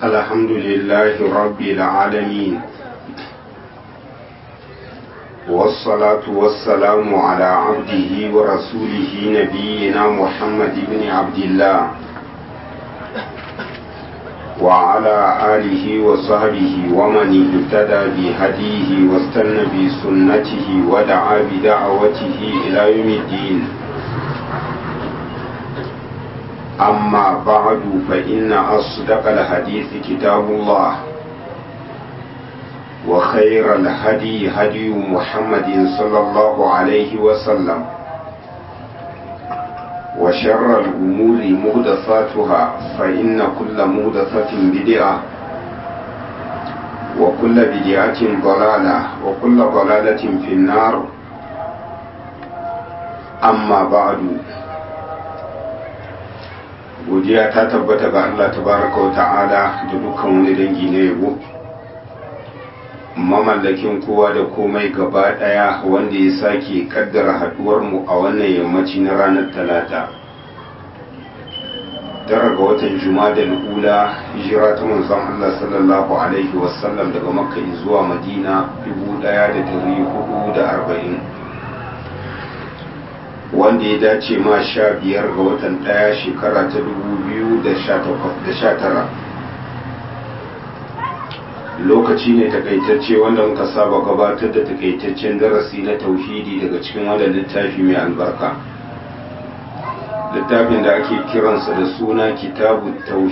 الحمد لله رب العالمين والصلاة والسلام على عبده ورسوله نبينا محمد بن عبد الله وعلى آله وصحبه ومن اهتدى بهديه واستنى بسنته ودعا بدعوته إلى يوم الدين أما بعد فإن أصدق الحديث كتاب الله وخير الهدي هدي محمد صلى الله عليه وسلم وشر الأمور مهدثاتها فإن كل مهدثة بدعة وكل بدعة ضلالة وكل ضلالة في النار أما بعد godiya ta tabbata ga Allah tabaraka wa ta'ala da dukkan wani dangi na yabo mamallakin kowa da komai gaba daya wanda ya sake kaddara haduwar mu a wannan yammaci na ranar talata tara ga watan juma'a ula hijira ta manzon Allah sallallahu alaihi wasallam daga makka zuwa madina 1440 wanda ya dace ma sha biyar ga watan ɗaya shekara ta dubu biyu da sha tara lokaci ne takaitacce wanda muka saba gabatar da takaitaccen darasi na tauhidi daga cikin wanda littafi mai albarka littafin da ake kiransa da suna kitabu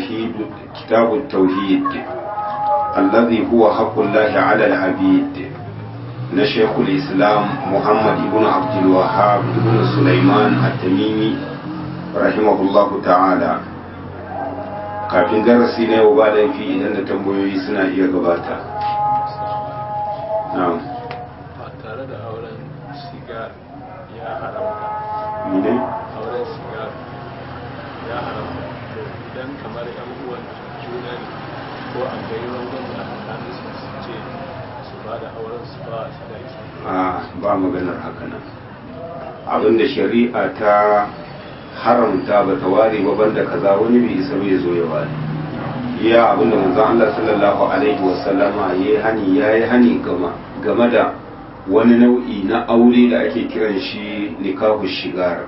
tauhid allazi huwa haqqullahi ala al-abid na shekul islam muhammad ibn abdulwahab ibn sulaiman at-tamimi rahimahullahu ta'ala kafin darasi na yau ba laifi idan da tambayoyi suna iya gabata na'am ba tare da auren sigar ya haramta mene auren sigar ya haramta to idan kamar yan uwan juna ne ko an gai rangon da tsakanin su su ce su ba da auren su ba sadaki a ba maganar haka nan abinda shari'a ta haramta ba ta ware ba banda kaza wani bai isa bai zo ya ware iya abinda manzon Allah sallallahu alaihi wasallama yayi hani yayi hani gama game da wani nau'i na aure da ake kiran shi nikahu shigar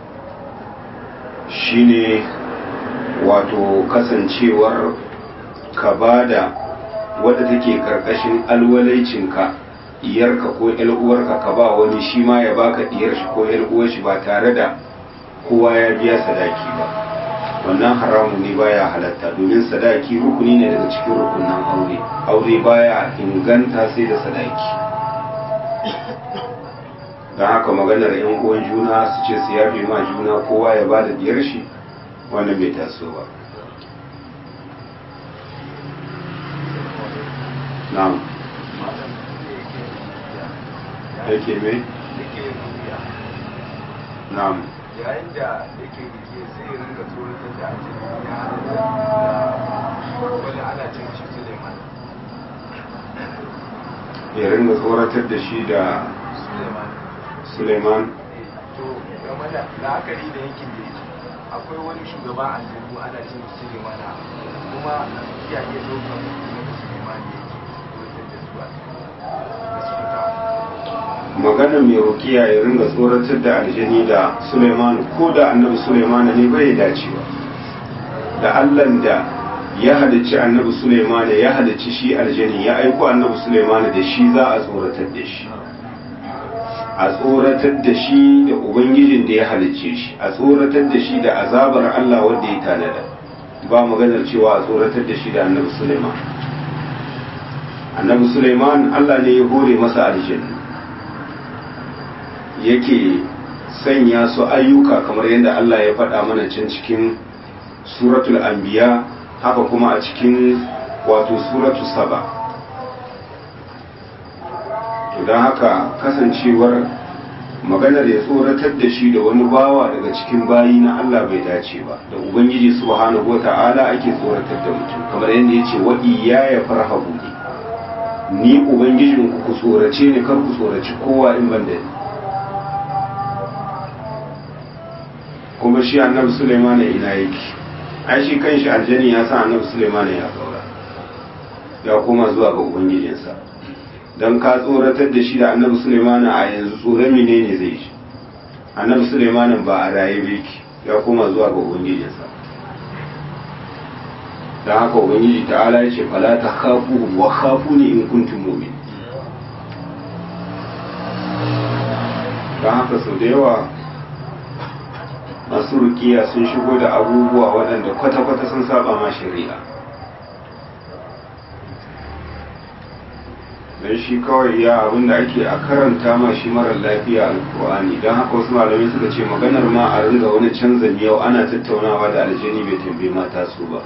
shine wato kasancewar ka bada wadda take karkashin alwalaicinka diyarka ko uwarka ka ba wani shi ma ya baka diyar shi ko uwar shi ba tare da kowa ya biya sadaki ba wannan haramun ne baya halatta domin sadaki rukuni ne daga cikin rukunan aure aure baya inganta sai da sadaki don haka maganar yan uwan juna su ce su yafe ma juna kowa ya ba da diyar shi wannan bai taso ba na'am yake mai na'am yayin da yake rike sai ya rinka tsoratar da ake ya halatta wani ana cin shi suleiman ya ringa tsoratar da shi da suleiman suleiman to game da la'akari da yankin da yake akwai wani shugaba a aljanu ana cin shi suleiman kuma iya iya ɗaukar mutum da suleiman ne yake tsoratar da su a da su fita magana mai rukiya ya ringa tsoratar da aljani da suleiman ko da annabi suleiman ne bai dacewa da allan da ya halicci annabi suleiman ya halicci shi aljani ya aiko annabi suleiman da shi za a tsoratar da shi a tsoratar da shi da ubangijin da ya halicce shi a tsoratar da shi da azabar allah wanda ya tanada ba maganar cewa a tsoratar da shi da annabi suleiman annabi suleiman allah ne ya hore masa aljanna yake sanya su ayyuka kamar yadda Allah ya faɗa mana can cikin suratul anbiya haka kuma a cikin wato suratul saba to don haka kasancewar maganar ya tsoratar da shi da wani bawa daga cikin bayi na Allah bai dace ba da ubangiji subhanahu wata'ala ake tsoratar da mutum kamar yadda ya ce wa ya farhabu ni ni ubangijin ku ku tsorace ni kar ku tsoraci kowa in ban da ni kuma shi annabi Sulaiman ina yake ai shi kanshi aljani ya san annabi Sulaiman ya kaura ya koma zuwa ga ubangijinsa don ka tsoratar da shi da annabi sulemana a yanzu tsoron menene zai shi annabi sulemanin ba a raye biki ya koma zuwa ga ubangijinsa don haka ubangiji ta'ala ya ce fala ta khafu wa khafu ne in kuntum mu'min don haka sau da yawa masu rukiya sun shigo da abubuwa waɗanda kwata-kwata sun saba ma shari'a don shi kawai ya abinda ake a karanta ma shi marar lafiya alkur'ani don haka wasu malamai suka ce maganar ma a ringa wani canza yau ana tattaunawa da aljani bai tambaye mata su ba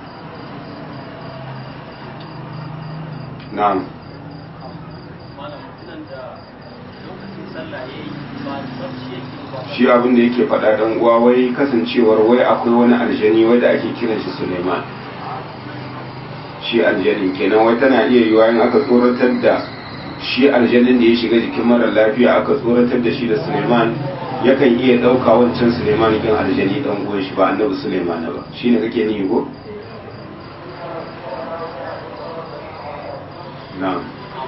na'am shi abin da yake faɗa dan uwa wai kasancewar wai akwai wani aljani wai da ake kiran shi Suleiman shi aljanin kenan wai tana iya yiwa in aka tsoratar da shi aljanin da ya shiga jikin mara lafiya aka tsoratar da shi da Suleiman yakan iya ɗauka wancan Suleiman ɗin aljani ɗan uwan shi ba annabi Suleiman ba shine kake ni ko na'am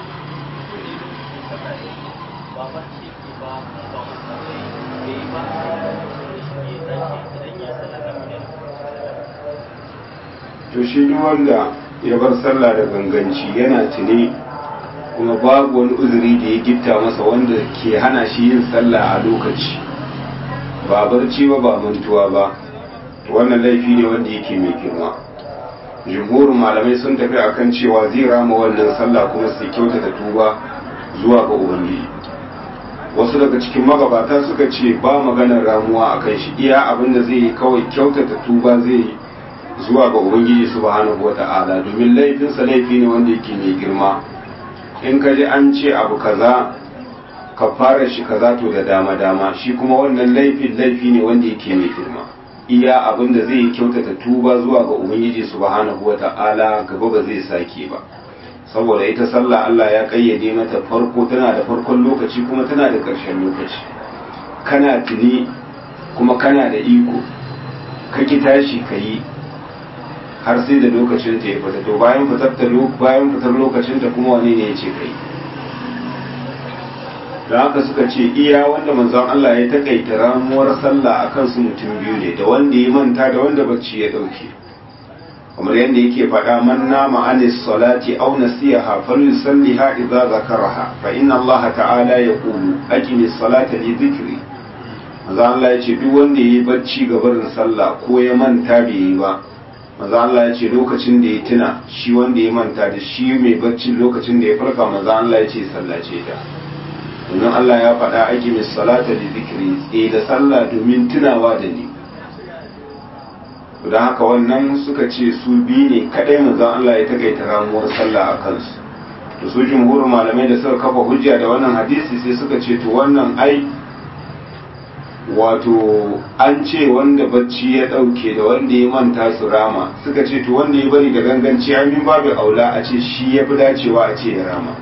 to shi duk wanda ya bar sallah da ganganci yana tuni kuma babu wani uzuri da ya gitta masa wanda ke hana shi yin sallah a lokaci ba barci ba ba mantuwa ba wannan laifi ne wanda yake mai girma jumhurin malamai sun tafi akan cewa zai rama wannan sallah kuma sai kyautata tuba zuwa ga ubangiji wasu daga cikin magabata suka ce ba maganar ramuwa a kan shi iya abin da zai yi kawai kyautata tuba zai yi zuwa ga ubangiji subhanahu wata'ala domin laifinsa laifi ne wanda yake mai girma in ka ji an ce abu kaza ka fara shi kaza to da dama dama shi kuma wannan laifin laifi ne wanda yake mai girma iya abin da zai yi kyautata tuba zuwa ga ubangiji subhanahu wata'ala gaba ba zai sake ba saboda ita sallah Allah ya kayyade mata farko tana da farkon lokaci kuma tana da ƙarshen lokaci kana tuni kuma kana da iko ka ki tashi ka yi har sai da lokacin ta ya fita to bayan fitar ta bayan fitar lokacin ta kuma wani ne ya ce kai da haka suka ce iya wanda manzon Allah ya takaita ramuwar sallah akan su mutum biyu ne da wanda ya manta da wanda bacci ya dauke kamar yadda yake faɗa man nama anis salati aw nasiyaha falyusalliha idza zakaraha fa inna Allah ta'ala yaqulu aqimis salata li dhikri manzo Allah ya ce duk wanda yayi bacci ga barin sallah ko ya manta bai yi ba manzo Allah ya ce lokacin da ya tuna shi wanda ya manta da shi mai bacci lokacin da ya farka manzo Allah ya ce sallace ta domin Allah ya faɗa aqimis salata li dhikri tsaye da sallah domin tunawa da ni da haka wannan suka ce su biyu ne kadai manzon Allah ya takaita ramuwar sallah a kansu to su jumhurin malamai da suka kafa hujja da wannan hadisi sai suka ce to wannan ai wato an ce wanda bacci ya dauke da wanda ya manta su rama suka ce to wanda ya bari da ganganci amin babu aula a ce shi ya fi dacewa a ce ya rama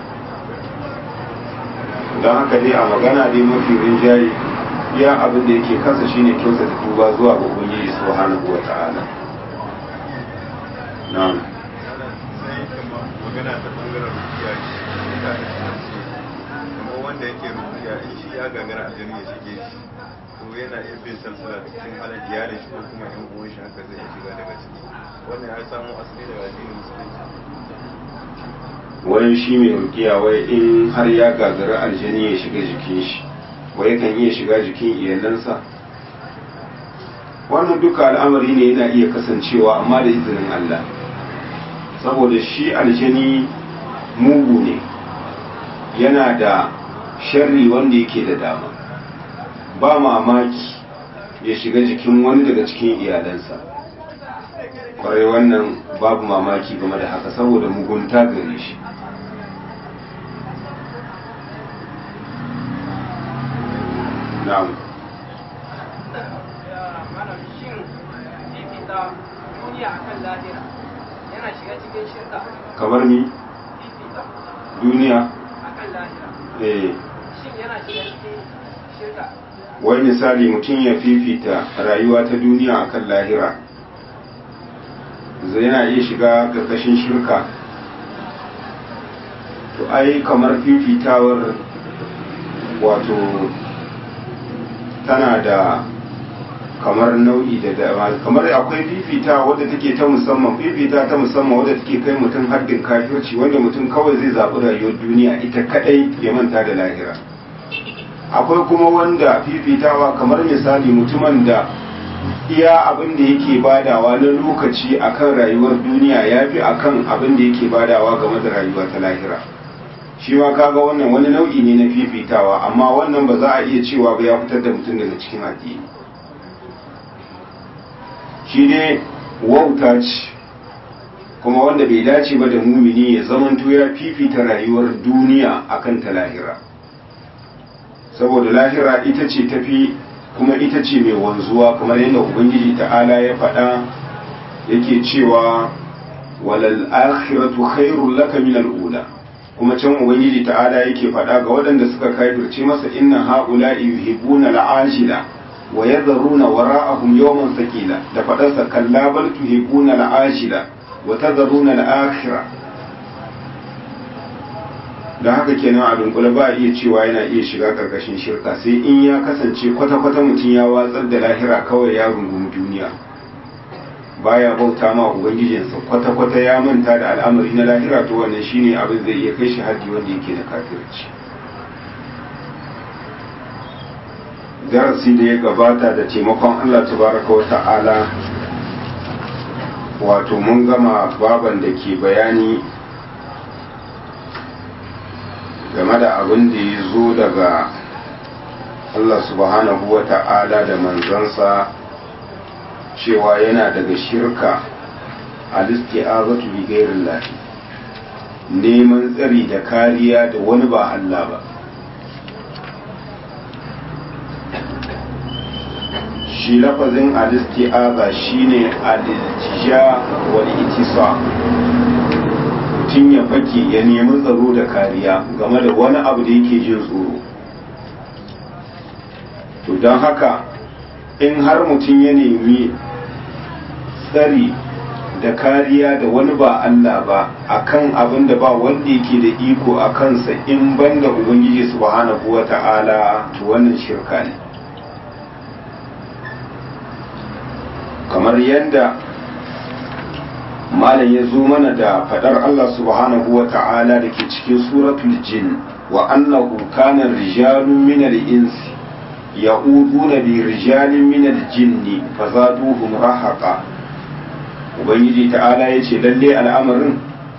don haka dai a magana dai mafi rinjaye iya abin da yake kansa shine kyauta da tuba zuwa ga ubangiji subhanahu wa ta'ala na'am sai kuma magana ta bangaren rukiya mutane suna ce kamar wanda yake rukiya in shi ya gagara a ya shige shi to yana iya bin salsala da cikin halin iyalin shi ko kuma yan uwan shi haka zai shiga daga ciki wannan ya samu asali daga addinin musulunci wani shi mai rukiya wai in har ya gagara aljani ya shiga jikin shi wai kan iya shiga jikin iyalansa wannan duka al'amari ne yana iya kasancewa amma da izinin Allah saboda shi aljani mugu ne yana da sharri wanda yake da dama ba mamaki ya shiga jikin wani daga cikin iyalansa kwarai wannan babu mamaki game da haka saboda mugunta gare shi na'am shin fifita duniya akan lahira yana shiga cikin shirka kamar ni fifita duniya akan lahira eh shin yana shiga cikin shirka wai misali mutum ya fifita rayuwa ta duniya akan lahira zai yana iya shiga ƙarƙashin shirka to ai kamar fifitawar wato tana da kamar nau'i da dama kamar akwai fifita wadda take ta musamman fifita ta musamman wadda take kai mutum haddin kafirci wanda mutum kawai zai zaɓi rayuwar duniya ita kadai ya manta da lahira akwai kuma wanda fifitawa kamar misali mutumin da iya abin da yake badawa na lokaci akan rayuwar duniya ya fi akan abin da yake badawa game da rayuwa ta lahira shi ma kaga wannan wani nau'i ne na fifitawa amma wannan ba za a iya cewa ba ya fitar da mutum daga cikin addini shi ne wauta ce kuma wanda bai dace ba da mumini ya zamanto ya fifita rayuwar duniya akan ta lahira saboda lahira ita ce tafi kuma ita ce mai wanzuwa kamar yadda ubangiji ta'ala ya faɗa yake cewa walal akhiratu khairul laka min al-ula kuma can ubangiji ta'ala yake faɗa ga waɗanda suka kafirce masa inna haula'i yuhibbuna al-ajila wa yadharuna wara'ahum yawman thaqila da faɗarsa kalla bal tuhibbuna al-ajila wa tadharuna al-akhirah don haka kenan a dunkule ba a iya cewa yana iya shiga karkashin shirka sai in ya kasance kwata-kwata mutum ya watsar da lahira kawai ya rungumi duniya baya bauta ma ubangijinsa kwata-kwata ya manta da al'amari na lahira to wannan shine abin zai iya kai shi haddi wanda yake da kafirci darasi da ya gabata da taimakon Allah tabaraka wa ta'ala wato mun gama baban da ke bayani game da abin da ya zo daga Allah subhanahu wa ta'ala da manzansa cewa yana daga shirka a listi'azatu bi gairin lahi neman tsari da kariya da wani ba Allah ba shi lafazin alisti'aza shine al-iltija wal itisa mutum ya fake ya nemi tsaro da kariya game da wani abu da yake jin tsoro to don haka in har mutum ya nemi tsari da kariya da wani ba Allah ba akan abin da ba wanda yake da iko a kansa in banda ubangiji subhanahu wa ta'ala to wannan shirka ne kamar yadda malam ya zo mana da fadar Allah subhanahu wa ta'ala da ke cikin suratul jin wa annahu kana rijalun min al-insi ya'uduna bi rijalin min al-jinni fazaduhum rahaqa ubangiji ta'ala yace lalle al'amarin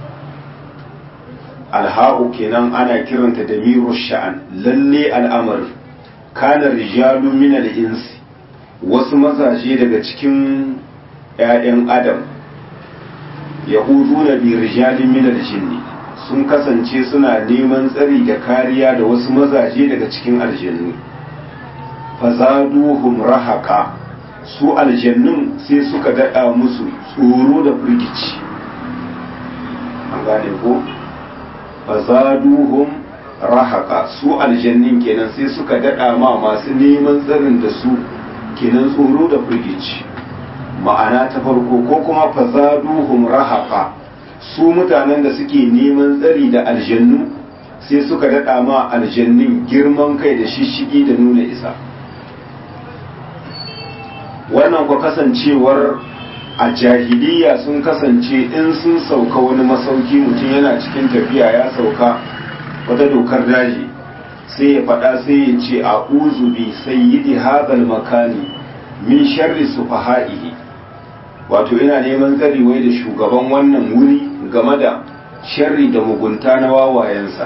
alha'u kenan ana kiranta da miru sha'an lalle al'amarin kana rijalun min al-insi wasu mazaje daga cikin 'ya'yan adam yahudu bi rijalin minal jinni sun kasance suna neman tsari da kariya da wasu mazaje daga cikin aljannu fazaduhum rahaqa su aljannun sai suka daɗa musu tsoro da firgici an gane ko fazaduhum rahaqa su aljannin kenan sai suka daɗa ma masu neman tsarin da su kenan tsoro da firgici ma'ana ta farko ko kuma fazaduhum rahaqa su mutanen da suke neman tsari da aljannu sai suka daɗa ma aljannin girman kai da shishigi da nuna isa wannan kwa kasancewar a jahiliya sun kasance in sun sauka wani masauki mutum yana cikin tafiya ya sauka wata dokar daji sai ya faɗa sai ya ce a uzubi sayyidi hadal makani min sharri sufaha'ihi wato ina neman tsari wai da shugaban wannan wuri game da sharri da mugunta na wawayensa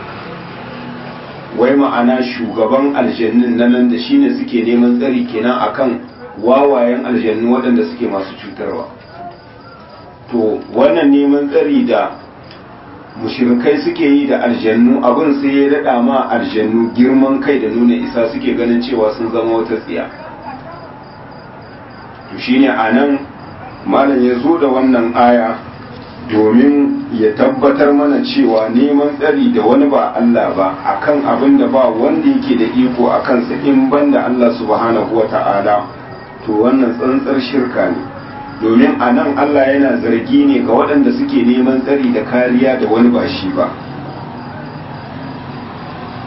wai ma'ana shugaban aljannin na nan da shine suke neman tsari kenan akan wawayen aljannu waɗanda suke masu cutarwa to wannan neman tsari da mushirikai suke yi da aljannu abin sai ya daɗa ma aljannu girman kai da nuna isa suke ganin cewa sun zama wata tsiya to shine a nan malam ya zo da wannan aya domin ya tabbatar mana cewa neman tsari da wani ba Allah ba akan abin da ba wanda yake da iko a kansa in banda Allah subhanahu wa ta'ala to wannan tsantsar shirka ne domin a nan Allah yana zargi ne ga waɗanda suke neman tsari da kariya da wani ba shi ba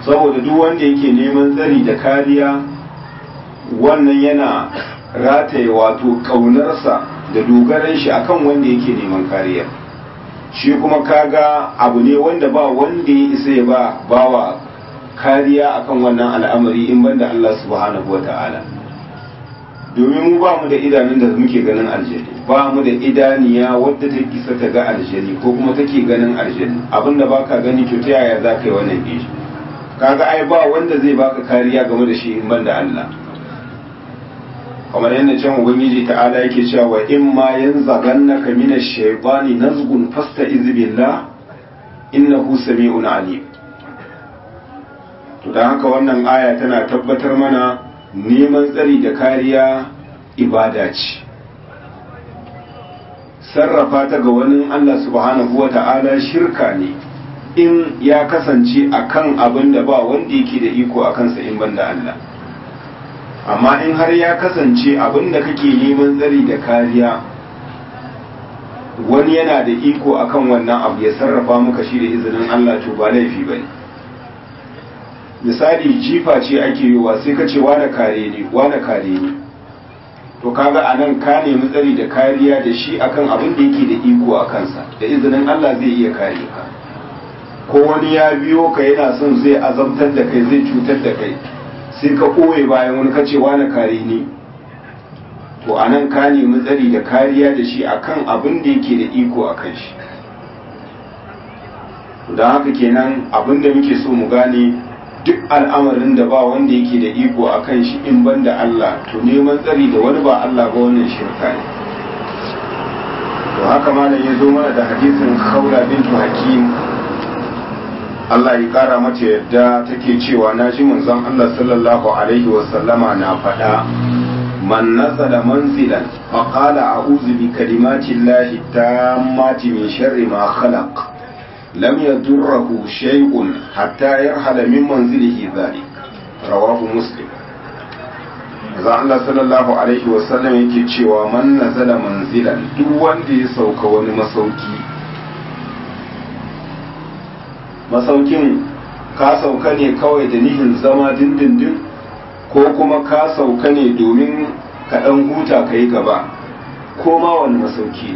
saboda duk wanda yake neman tsari da kariya wannan yana rataye wato ƙaunarsa da dogaran shi akan wanda yake neman kariya shi kuma kaga abu ne wanda ba wanda ya isa ya ba bawa kariya akan wannan al'amari in banda Allah subhanahu wa ta'ala domin mu ba mu da idanun da muke ganin aljani ba mu da idaniya wadda ta isa ta ga aljani ko kuma take ganin aljani abinda baka gani to ta yaya za ka yi wannan gishi kaga ai ba wanda zai baka kariya game da shi in banda Allah kamar yadda can ubangiji ta'ala yake cewa wa in ma yanzaghannaka minash shaytani nazghun fasta'iz billah innahu sami'un alim to dan haka wannan aya tana tabbatar mana neman tsari da kariya ibada ce sarrafa ta ga wani Allah subhanahu wa ta'ala shirka ne in ya kasance akan abin da ba wanda yake da iko a kansa in banda Allah amma in har ya kasance abin da kake neman tsari da kariya wani yana da iko akan wannan abu ya sarrafa maka shi da izinin Allah to ba laifi ba ne misali jifa ce ake yiwa sai ka ce wane kare ne wane kare ne to kaga a nan ka nemi tsari da kariya da shi akan abin da yake da iko a kansa da izinin Allah zai iya kare ka ko wani ya biyo ka yana son zai azabtar da kai zai cutar da kai sai ka ɓoye bayan wani kacewa na kare ni to a nan ka nemi tsari da kariya da shi akan abin da yake da iko a kan shi don haka kenan abin da muke so mu gane duk al'amarin da ba wanda yake da iko a kan shi in ban da Allah to neman tsari da wani ba Allah ba wannan shirka ne to haka malam ya zo mana da hadisin khawla bintu hakim Allah ya kara mata yadda take cewa na ji manzon Allah sallallahu alaihi wa sallama na faɗa man nazala manzilan fa qala a'udhu bi kalimati llahi tammati min sharri ma khalaq lam yadurruhu shay'un hatta yarhala min manzilihi dhalik rawahu muslim manzon Allah sallallahu alaihi wa sallam yake cewa man nazala manzilan duk wanda ya sauka wani masauki masaukin ka sauka ne kawai da nihin zama dindindin ko kuma ka sauka ne domin ka ɗan huta ka yi gaba ko ma wani masauki ne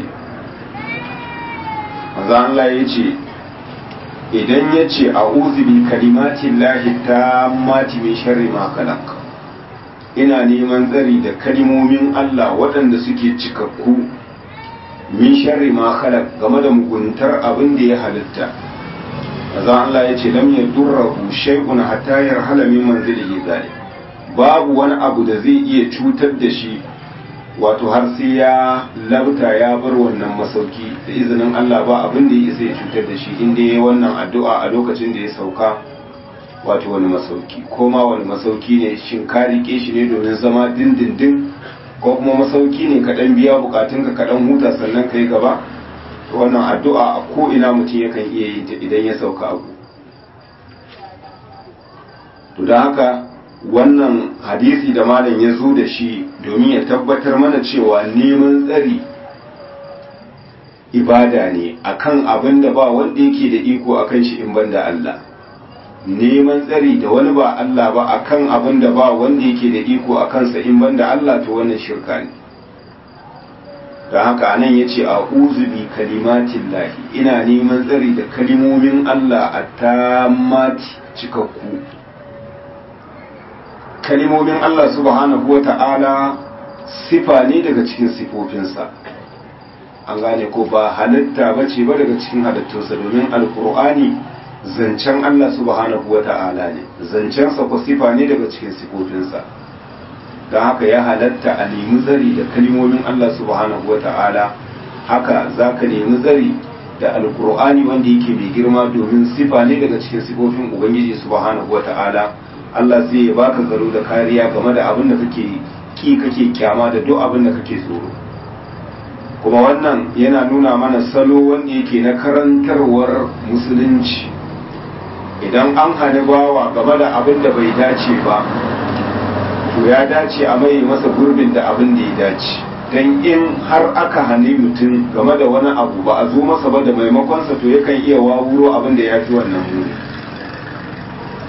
maza Allah ya ce idan ya ce a uzubi kalimatin lahi ta mati min sharri ma kalak ina neman tsari da kalimomin Allah waɗanda suke cikakku min sharri ma khalaq game da muguntar abin da ya halitta maza Allah ya ce lam yadurruhu shay'un hatta yarhala min manzilihi zalik babu wani abu da zai iya cutar da shi wato har sai ya labta ya bar wannan masauki da izinin Allah ba abin da ya isa ya cutar da shi inda ya wannan addu'a a lokacin da ya sauka wato wani masauki ko ma wani masauki ne shin ka rike shi ne domin zama dindindin ko kuma masauki ne ka dan biya bukatunka ka dan huta sannan kai gaba wannan addu'a a ko ina mutum yakan iya yin ta idan ya sauka abu to don haka wannan hadisi da malam ya zo da shi domin ya tabbatar mana cewa neman tsari ibada ne akan abin da ba wanda yake da iko akan shi in banda Allah neman tsari da wani ba Allah ba akan abin da ba wanda yake da iko a kansa in banda Allah to wannan shirka ne don haka anan ya ce a bi kalimatin lahi ina neman tsari da kalimomin Allah a tamati cikakku kalimomin Allah subhanahu wa ta'ala sifa ne daga cikin sifofinsa an gane ko ba halitta ba ce ba daga cikin halittunsa domin alkur'ani zancen Allah subhanahu wa ta'ala ne zancensa ko sifa ne daga cikin sifofinsa don haka ya halatta a nemi zari da kalimomin Allah subhanahu wa ta'ala haka za ka nemi zari da alkur'ani wanda yake mai girma domin sifa ne daga cikin sifofin ubangiji subhanahu wa ta'ala Allah zai ya baka tsaro da kariya game da abin da kake ki kake kyama da duk abin da kake tsoro kuma wannan yana nuna mana salo wanda yake na karantarwar musulunci idan an hana bawa game da abin da bai dace ba to ya dace a mai masa gurbin da abin da ya dace don in har aka hane mutum game da wani abu ba a zo masa ba da maimakonsa to yakan iya wawuro abin da ya fi wannan muni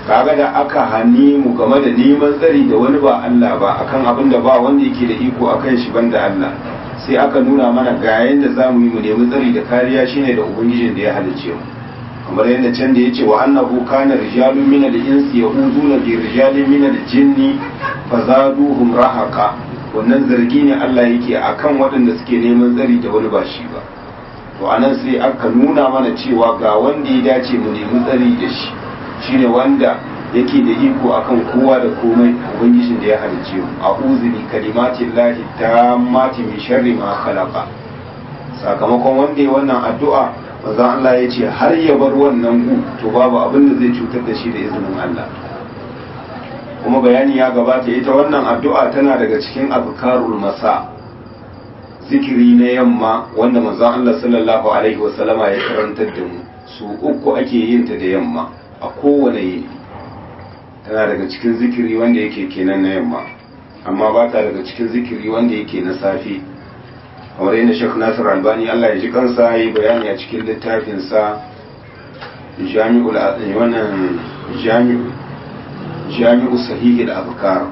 kaga da aka hani mu game da neman tsari da wani ba Allah ba akan abin da ba wanda yake da iko akan shi banda Allah sai aka nuna mana ga yanda zamu yi mu nemi tsari da kariya shine da ubangijin da ya halicce mu kamar yadda can da yace wa annahu kana rijalun min al-insi yahuduna bi rijalin min al-jinni fazaduhum rahaqa wannan zargi ne Allah yake akan waɗanda suke neman tsari da wani ba shi ba to anan sai aka nuna mana cewa ga wanda ya dace mu nemi tsari da shi shine wanda yake da iko akan kowa da komai ubangijin da ya halicce mu a'udhu bi kalimatin lahi tammati min sharri ma khalaqa sakamakon wanda ya wannan addu'a manzo Allah ya ce har ya bar wannan gu to babu abin da zai cutar da shi da izinin Allah kuma bayani ya gabata ita wannan addu'a tana daga cikin azkarul masa zikiri na yamma wanda manzo Allah sallallahu alaihi wasallama ya karantar da mu su uku ake yin ta da yamma a kowane yini tana daga cikin zikiri wanda yake kenan na yamma amma ba ta daga cikin zikiri wanda yake na safe kamar yadda Sheikh Nasir Albani Allah ya ji kansa yi bayani a cikin littafinsa Jami'ul wannan Jami'u Jami'u Sahih al-Azkar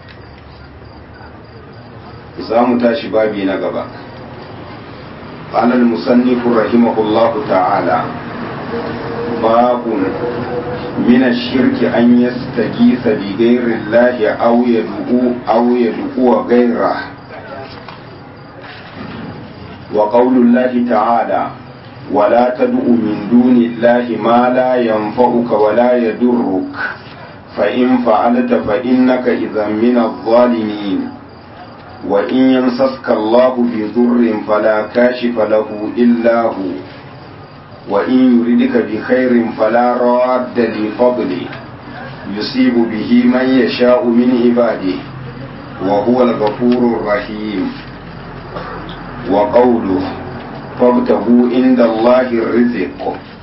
za mu tashi babi na gaba قال المصنف رحمه الله تعالى باب من الشرك أن يستغيث بغير الله أو يدعو أو يدعو غيره وقول الله تعالى ولا تدع من دون الله ما لا ينفعك ولا يضرك فإن فعلت فإنك إذا من الظالمين وإن يمسسك الله بضر فلا كاشف له إلا هو وإن يردك بخير فلا راد لفضله يصيب به من يشاء من عباده وهو الغفور الرحيم وقوله فابتغوا عند الله الرزق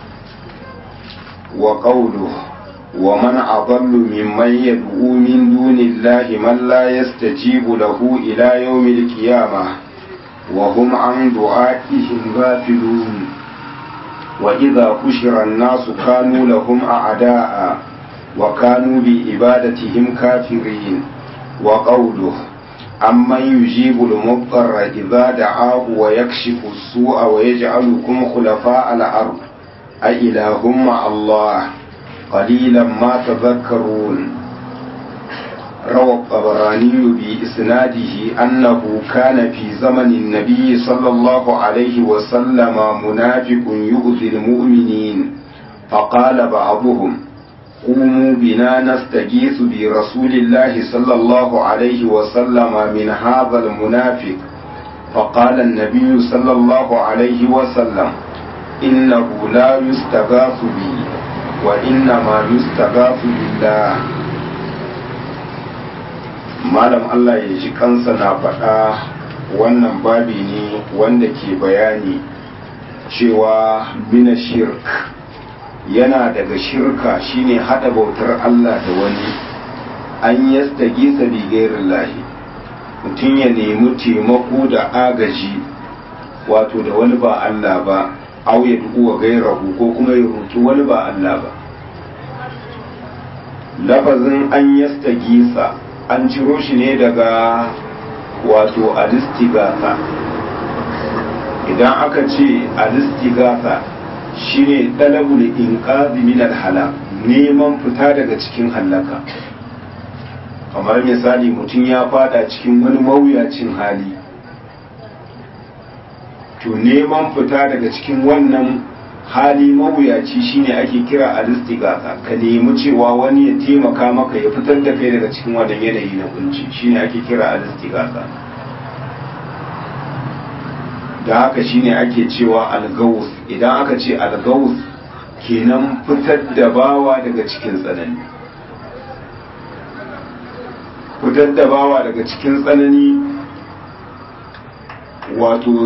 وقوله ومن أضل ممن يدعو من دون الله من لا يستجيب له إلى يوم القيامة وهم عن دعائهم غافلون وإذا حشر الناس كانوا لهم أعداء وكانوا بعبادتهم كافرين وقوله أمن يجيب المضطر إذا دعاه ويكشف السوء ويجعلكم خلفاء الأرض أإله مع الله قليلا ما تذكرون روى الطبراني بإسناده أنه كان في زمن النبي صلى الله عليه وسلم منافق يؤذي المؤمنين فقال بعضهم قوموا بنا نستغيث برسول الله صلى الله عليه وسلم من هذا المنافق فقال النبي صلى الله عليه وسلم إنه لا يستغاث بي وإنما يستغاث بالله malam Allah ya ji kansa na faɗa wannan babi ne wanda ke bayani cewa mina shirk yana daga shirka shine hada bautar Allah da wani an yastage sa bi lahi mutum ya nemi taimako da agaji wato da wani ba Allah ba au ya wa gairahu ko kuma ya roki wani ba Allah ba lafazin an yastage sa an ciro shi ne daga wato alistigasa idan aka ce alistigasa shine talabul inqazi min alhala neman fita daga cikin hallaka kamar misali mutum ya fada cikin wani mawuyacin hali to neman fita daga cikin wannan hali mawuyaci shine ake kira alistigasa ka nemi cewa wani ya taimaka maka ya fitar da kai daga cikin wannan yanayi na kunci shine ake kira alistigasa da haka shine ake cewa algawus idan aka ce algawus kenan fitar da bawa daga cikin tsanani fitar da bawa daga cikin tsanani wato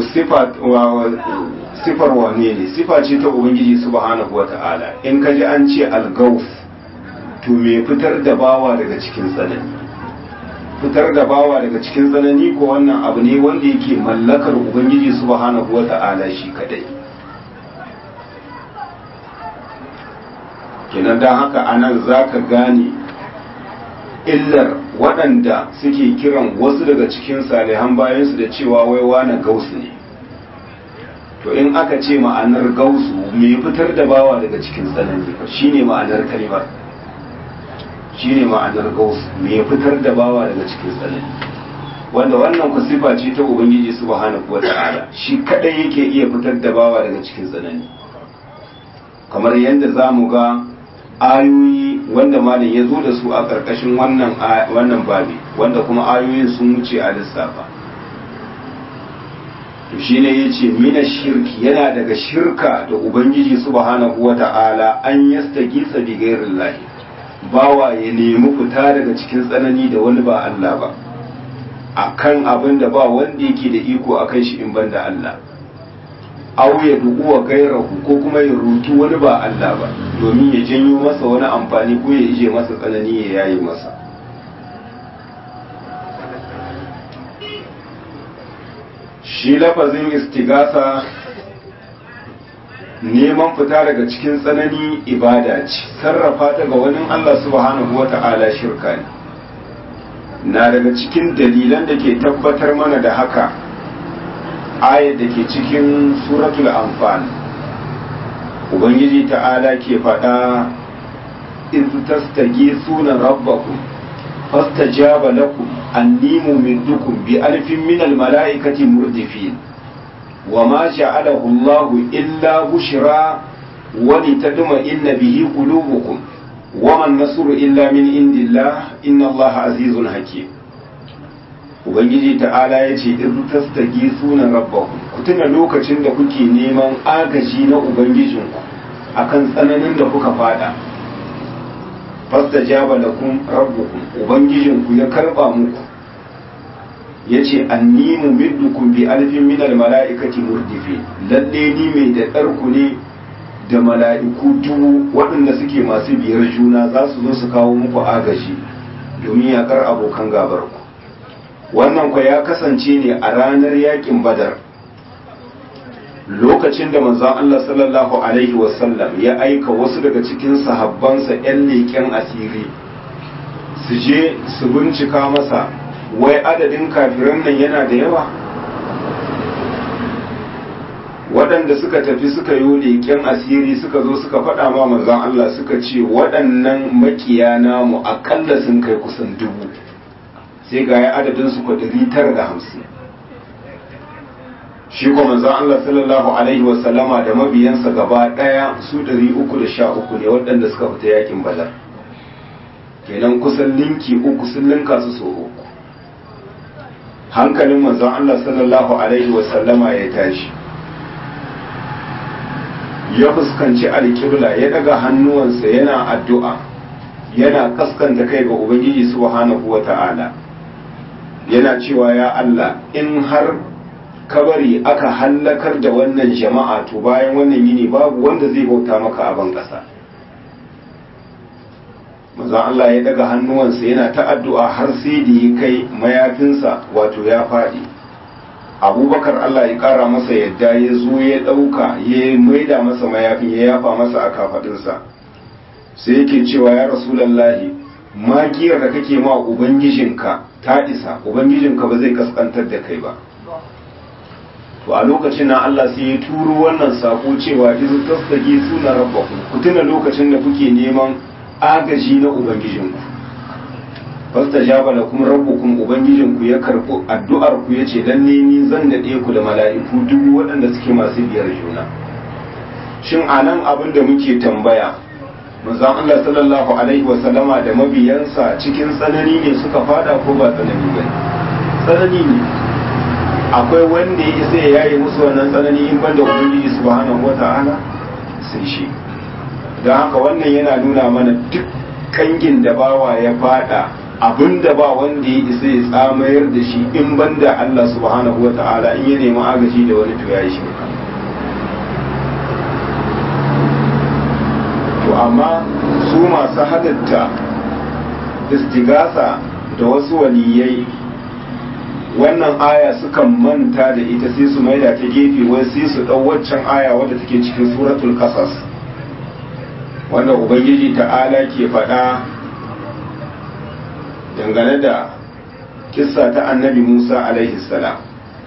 sifar wane ne sifa ce ta ubangiji subhanahu wata'ala in ka ji an ce algaus to me fitar da bawa daga cikin tsanani fitar da bawa daga cikin tsanani ko wannan abu ne wanda yake mallakar ubangiji subhanahu wata'ala shi kadai kenan don haka anan za ka gane illar waɗanda suke kiran wasu daga cikin salihan bayansu da cewa wai wane gausu ne to in aka ce ma'anar gausu me fitar da bawa daga cikin tsanani shine ma'anar kalmar shine ma'anar gausu me fitar da bawa daga cikin tsanani wanda wannan ku sifa ce ta ubangiji subhanahu wata'ala shi kadai yake iya fitar da bawa daga cikin tsanani kamar yadda za mu ga ayoyi wanda malam ya zo da su a ƙarƙashin wannan wannan babi wanda kuma ayoyin sun wuce a lissafa to shine yace mina shirki yana daga shirka da ubangiji subhanahu wata'ala an yastagisa bi ghairillahi bawa ya nemi fita daga cikin tsanani da wani ba Allah ba akan abin da ba wanda yake da iko akan shi in banda Allah aw ya du'uwa gairahu ko kuma ya rutu wani ba Allah ba domin ya janyo masa wani amfani ko ya ije masa tsanani ya yayi masa shi lafazin istigasa neman fita daga cikin tsanani ibada ce sarrafa ta ga wani Allah subhanahu wata'ala shirka ne na daga cikin dalilan da ke tabbatar mana da haka ayat da ke cikin suratul anfal ubangiji ta'ala ke faɗa in tastaghithuna rabbakum fastajaba lakum anni mumiddukum bi alfin min al malaikati murdifin وما جعله الله إلا بشرى ولتطمئن به قلوبكم وما النصر إلا من عند الله إن الله عزيز حكيم Ubangiji ta'ala ya ce in tastagi sunan rabbakum ku tuna lokacin da kuke neman agaji na Ubangijinku akan tsananin da kuka fada fastajaba lakum rabbukum Ubangijinku ya karba muku ya ce anni mumiddukum bi alfin minal mala'ikati murdifi lalle ni mai da ɗarku ne da mala'iku dubu waɗanda suke masu biyar juna za su zo su kawo muku agaji domin yaƙar abokan gabarku wannan kwa ya kasance ne a ranar yaƙin badar lokacin da manzon Allah sallallahu alaihi wasallam ya aika wasu daga cikin sahabbansa 'yan leƙen asiri su je su bincika masa wai adadin kafiran nan yana da yawa waɗanda suka tafi suka yi leƙen asiri suka zo suka faɗa ma manzon Allah suka ce waɗannan makiya namu aƙalla sun kai kusan dubu sai ga ya adadin su ɗari tara da hamsin shi kuma manzon Allah sallallahu alaihi wasallama da mabiyansa gaba ɗaya su ɗari uku da sha uku ne waɗanda suka fita yakin badar kenan kusan linki uku sun linka su so uku hankalin manzon Allah sallallahu alaihi wasallama ya tashi ya fuskanci alƙibla ya daga hannuwansa yana addu'a yana kaskanta kai ga ubangiji subhanahu wata'ala yana cewa ya Allah in har kabari aka hallakar da wannan jama'a to bayan wannan yini babu wanda zai bauta maka a ban ƙasa manzon Allah ya daga hannuwansa yana ta addu'a har sai da ya kai mayafinsa wato ya faɗi abubakar Allah ya ƙara masa yadda ya zo ya ɗauka ya maida masa mayafin ya yafa masa a kafaɗinsa sai yake cewa ya rasulallahi magiyar da kake ma ubangijinka ta isa ubangijinka ba zai kaskantar da kai ba to a lokacin nan Allah sai ya turo wannan sako cewa izu tasdagi suna rabbakum ku tuna lokacin da kuke neman agaji na ubangijinku fasta jaba da kuma rabbukum ubangijinku ya karɓi addu'ar ku yace lalle ni zan daɗe ku da mala'iku duk waɗanda suke masu biyar juna shin anan abin da muke tambaya manzon Allah sallallahu alaihi wa sallama da mabiyansa cikin tsanani ne suka fada ko ba tsanani ba tsanani ne akwai wanda ya isa ya yaye musu wannan tsanani in banda ubangiji subhanahu wata'ala sai shi don haka wannan yana nuna mana duk kangin da bawa ya fada abinda ba wanda ya isa ya tsamayar da shi in banda Allah subhanahu wa ta'ala in ya nemi agaji da wani to ya yi shirka to amma su masu halatta istigasa da wasu waliyai wannan aya sukan manta da ita sai su maida ta gefe wai sai su ɗau waccan aya wadda take cikin suratul qasas wanda ubangiji ta'ala ke faɗa dangane da kissa ta annabi musa alaihi salam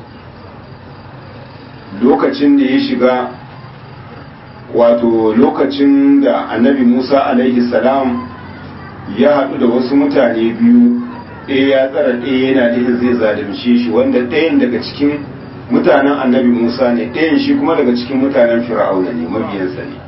lokacin da ya shiga wato lokacin da annabi musa alaihi salam ya haɗu da wasu mutane biyu ɗaya ya tsara ɗaya yana da zai zalunce shi wanda ɗayan daga cikin mutanen annabi musa ne ɗayan shi kuma daga cikin mutanen fir'auna ne mabiyansa ne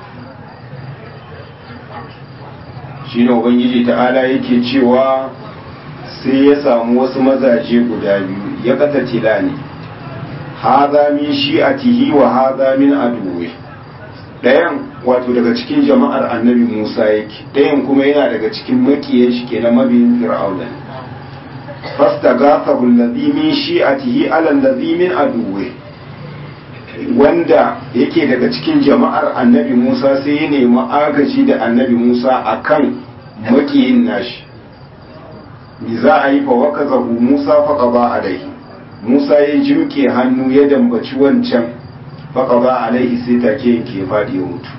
shi ne ubangiji ta'ala yake cewa sai ya samu wasu mazaje guda biyu ya kata tila ne haza min shi'atihi wa haza min aduwi ɗayan wato daga cikin jama'ar annabi musa yake ɗayan kuma yana daga cikin makiyan shi kenan mabiyin fir'auna ne fastaghathahu alladhi min shi'atihi ala alladhi min aduwi wanda yake daga cikin jama'ar annabi Musa sai ya nemi agaji da annabi Musa akan makiyin nashi me za a yi fa wakazahu Musa fa qada alaihi Musa ya jimke hannu ya dambaci wancan fa qada alaihi sai take yanke fadi ya mutu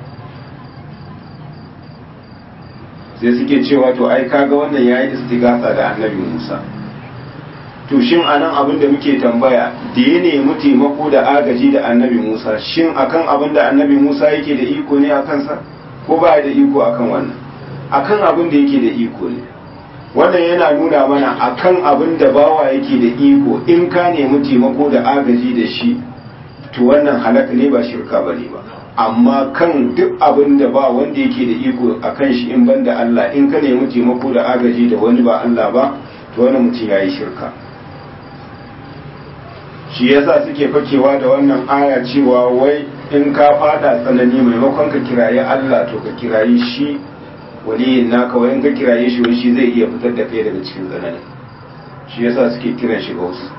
sai suke cewa to ai kaga wannan yayi istighatha da annabi Musa to shin anan abin da muke tambaya da ya nemi taimako da agaji da annabi Musa shin akan abin da annabi Musa yake da iko ne a kansa ko ba da iko akan wannan akan abin da yake da iko ne wannan yana nuna mana akan abin da bawa yake da iko in ka nemi taimako da agaji da shi to wannan halaka ne ba shirka bane ba amma kan duk abin da ba wanda yake da iko akan shi in banda Allah in ka nemi taimako da agaji da wani ba Allah ba to wannan mutum yayi shirka shi yasa suke fakewa da wannan aya cewa wai in ka fada tsanani maimakon ka kirayi Allah to ka kirayi shi waliyin naka wai in ka kiraye shi wai shi zai iya fitar da kai daga cikin tsanani shi yasa suke kiran shi ga wasu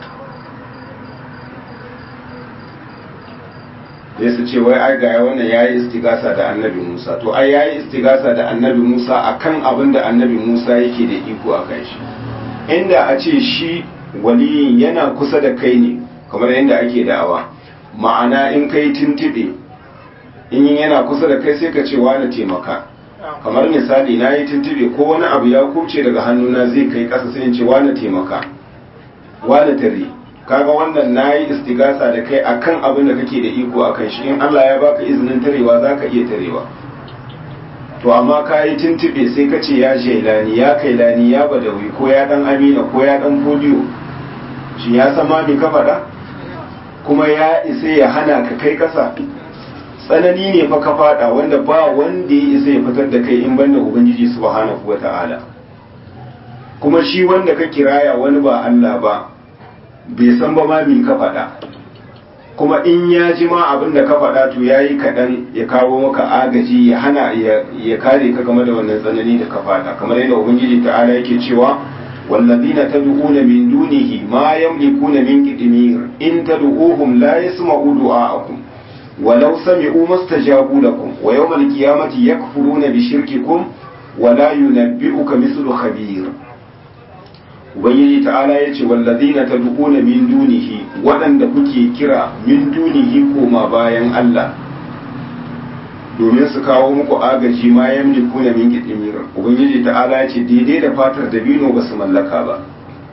sai su ce wai ai ga wannan yayi istigasa da annabi Musa to ai yayi istigasa da annabi Musa akan abin da annabi Musa yake da iko akan shi inda a ce shi waliyin yana kusa da kai ne kamar yadda ake da'awa ma'ana in kai tuntube in yana kusa da kai sai ka ce wani taimaka kamar misali na yi tuntube ko wani abu ya kuce daga hannuna zai kai ƙasa sai in ce wani taimaka wani tare kaga wannan na yi istigasa da kai akan abin da kake da iko akan shi in Allah ya baka izinin tarewa za ka iya tarewa to amma ka yi tuntube sai ka ce ya shailani ya kailani ya badawi ko ya dan amina ko ya dan fodiyo shi ya sama me ka faɗa kuma ya isa ya hana ka kai ƙasa tsanani ne fa ka faɗa wanda ba wanda ya isa ya fitar da kai in banda ubangiji subhanahu wata'ala kuma shi wanda ka kiraya wani ba Allah ba bai san ba ma me ka faɗa kuma in ya ji ma abin da ka faɗa to ya yi kaɗan ya kawo maka agaji ya hana ya kare ka game da wannan tsanani da ka faɗa kamar yadda ubangiji ta'ala yake cewa والذين تدعون من دونه ما يملكون من قدمير إن تدعوهم لا يسمعوا دعاءكم ولو سمعوا ما استجابوا لكم ويوم القيامة يكفرون بشرككم ولا ينبئك مثل خبير ubangiji ta'ala ya ce wallazina tad'una min dunihi waɗanda kuke kira min dunihi koma bayan Allah domin su kawo muku agaji ma yamliku na min qitmir ubangiji ta'ala ya ce daidai da fatar dabino ba su mallaka ba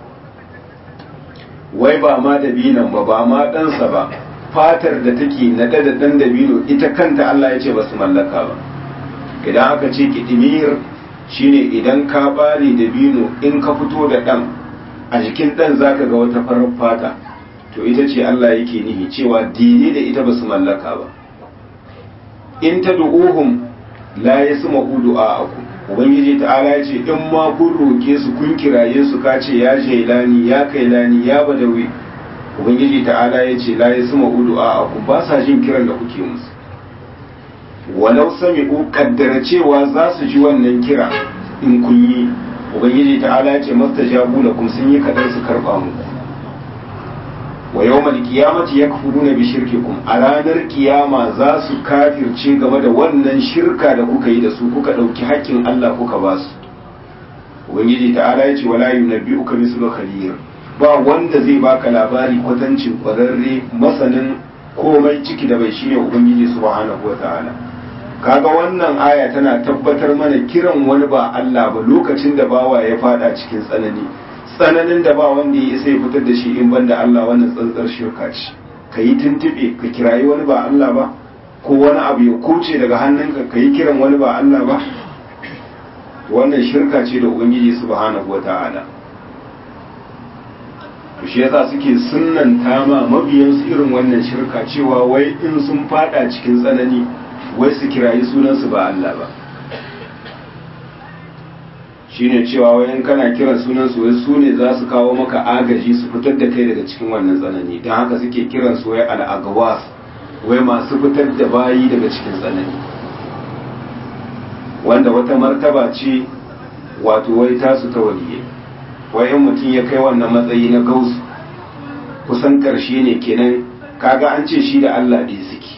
wai ba ma dabinan ba ba ma ɗansa ba fatar da take naɗe da ɗan dabino ita kanta Allah ya ce ba su mallaka ba idan aka ce qitmir shine idan ka bare dabino in ka fito da ɗan a jikin ɗan zaka ga wata farar fata to ita ce Allah yake nihi cewa daidai da ita ba su mallaka ba in ta du'uhum la yasma'u du'a'akum ubangiji ta'ala ya ce in ma kun roke su kun kiraye su ka ce ya jailani ya kailani ya badawi ubangiji ta'ala ya ce la yasma'u du'a'akum ba sa jin kiran da kuke musu walau sami'u kaddara cewa za su ji wannan kira in kun yi ubangiji ta'ala ya ce mastajabu lakum sun yi kadar su karba muku wa yawmal qiyamati yakfuruna bi shirkikum a ranar kiyama za su kafirce game da wannan shirka da kuka yi da su kuka dauki haƙƙin Allah kuka ba su ubangiji ta'ala ya ce wala yunabbi'uka mislu khabir ba wanda zai baka labari kwatancin kwararre masanin komai ciki da bai shine ubangiji subhanahu wa ta'ala kaga wannan aya tana tabbatar mana kiran wani ba Allah ba lokacin da bawa ya fada cikin tsanani tsananin da ba wanda ya isa ya fitar da shi in banda Allah wannan tsantsar shirka ce ka yi tuntube ka kirayi wani ba Allah ba ko wani abu ya kuce daga hannunka ka yi kiran wani ba Allah ba wannan shirka ce da ubangiji subhanahu wata'ala to shi yasa suke sunnanta ma mabiyansu irin wannan shirka cewa wai in sun fada cikin tsanani wai su kirayi sunansu ba Allah ba shine cewa wai in kana kiran sunansu wai su ne za su kawo maka agaji su fitar da kai daga cikin wannan tsanani don haka suke kiran su wai al'agawas wai masu fitar da bayi daga cikin tsanani wanda wata martaba ce wato wai tasu ta waliye wai in mutum ya kai wannan matsayi na gausu kusan karshe ne kenan kaga an ce shi da Allah ɗaya suke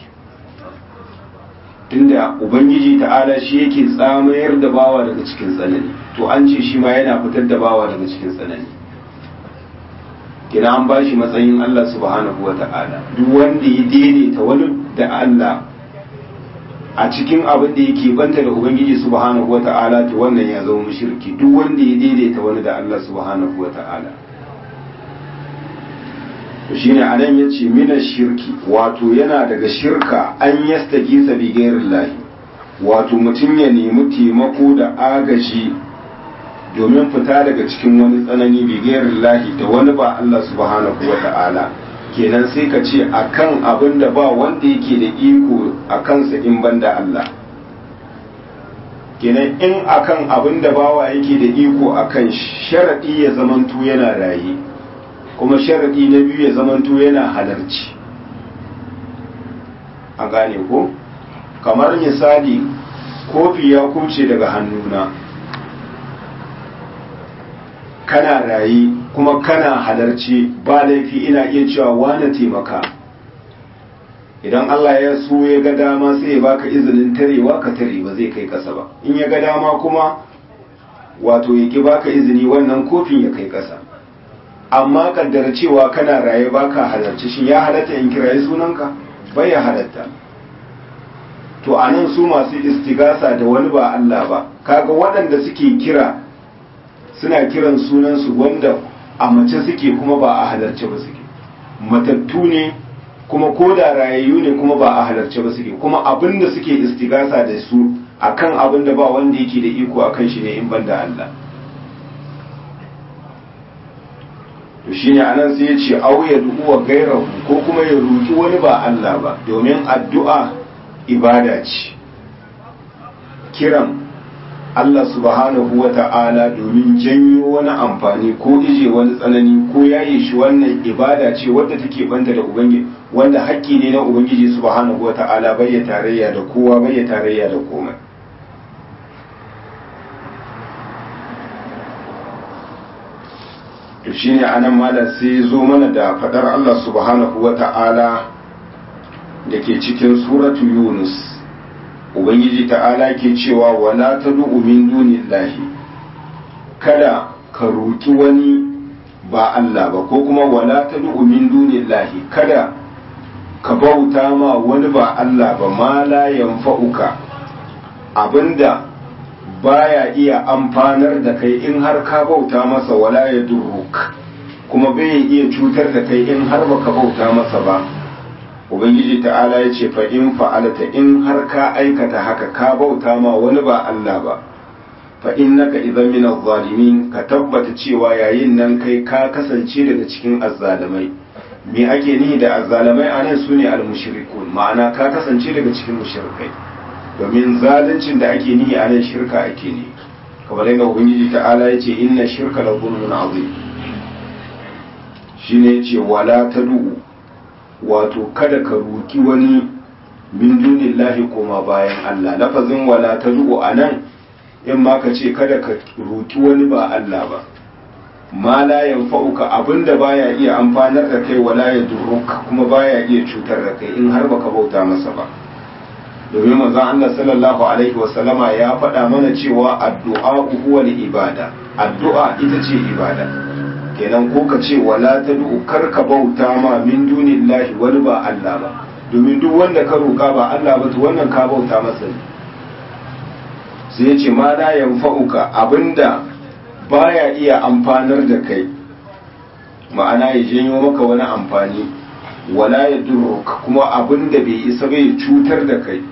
tunda ubangiji ta'ala shi yake tsamayar da bawa daga cikin tsanani to an ce shi ma yana fitar da bawa daga cikin tsanani kina an bashi matsayin Allah subhanahu wa ta'ala duk wanda ya daidaita wani da Allah a cikin abin da yake banta da ubangiji subhanahu wa ta'ala to wannan ya zama mushriki duk wanda ya daidaita wani da Allah subhanahu wa ta'ala to shine anan yace mina shirki wato yana daga shirka an yastagisa bi ghairillahi wato mutum ya nemi taimako da agaji domin fita daga cikin wani tsanani bi ghairillahi da wani ba Allah subhanahu wa ta'ala kenan sai ka ce akan abin da ba wanda yake da iko a kansa in banda Allah kenan in akan abin da bawa yake da iko akan sharadi ya zamanto yana raye kuma sharadi na biyu ya zamanto yana halarci a gane ko kamar misali kofi ya kuce daga hannuna kana raye kuma kana halarci ba laifi ina iya cewa wane taimaka idan Allah ya so ya ga dama sai ya baka izinin tarewa ka tare ba zai kai kasa ba in ya ga dama kuma wato ya ki baka izini wannan kofin ya kai kasa amma kaddara cewa kana raye baka halarci shin ya halatta in kirayi sunanka bai ya halatta to anan su masu istigasa da wani ba Allah ba kaga waɗanda suke kira suna kiran sunansu wanda a mace suke kuma ba a halarce ba suke matattu ne kuma ko da rayayyu ne kuma ba a halarce ba suke kuma abin da suke istigasa da su akan abin da ba wanda yake da iko akan shi ne in ban da Allah to shine anan sai ya ce au ya du'uwa gairahu ko kuma ya roki wani ba Allah ba domin addu'a ibada ce kiran Allah subhanahu wa ta'ala domin janyo wani amfani ko ije wani tsanani ko yaye shi wannan ibada ce wadda take banta da ubangiji wanda haƙƙi ne na ubangiji subhanahu wa ta'ala bai tarayya da kowa bai tarayya da komai to shine anan malam sai zo mana da fadar Allah subhanahu wa ta'ala da ke cikin suratu yunus ubangiji ta'ala ke cewa wala ta min dunillahi kada ka roki wani ba Allah ba ko kuma wala ta min dunillahi kada ka bauta ma wani ba Allah ba ma la yanfa'uka abinda baya iya amfanar da kai in har ka bauta masa wala ya durruk kuma bai iya cutar da kai in har baka bauta masa ba ubangiji ta'ala ya ce fa in fa'alata in har ka aikata haka ka bauta ma wani ba Allah ba fa innaka idan min zalimin ka tabbata cewa yayin nan kai ka kasance daga cikin azzalimai me ake nihi da azzalimai anan sune al-mushrikun ma'ana ka kasance daga cikin mushrikai domin zaluncin da ake nihi anan shirka ake ne kamar yadda ubangiji ta'ala ya ce inna shirka la zulmun azim shine yace wala tad'u wato kada ka roki wani min dunillahi koma bayan Allah lafazin wala tad'u anan in ma ka ce kada ka roki wani ba Allah ba ma la yanfa'uka abinda baya iya amfanar da kai wala ya durruka kuma baya iya cutar da kai in har baka bauta masa ba domin manzon Allah sallallahu alaihi wasallama ya faɗa mana cewa addu'a huwa ibada addu'a ita ce ibada kenan ko ka ce wala tad'u kar ka bauta ma min dunillahi wani ba Allah ba domin duk wanda ka roƙa ba Allah ba to wannan ka bauta masa ne sai ya ce ma la yanfa'uka abinda baya iya amfanar da kai ma'ana ya janyo maka wani amfani wala ya kuma abinda bai isa bai cutar da kai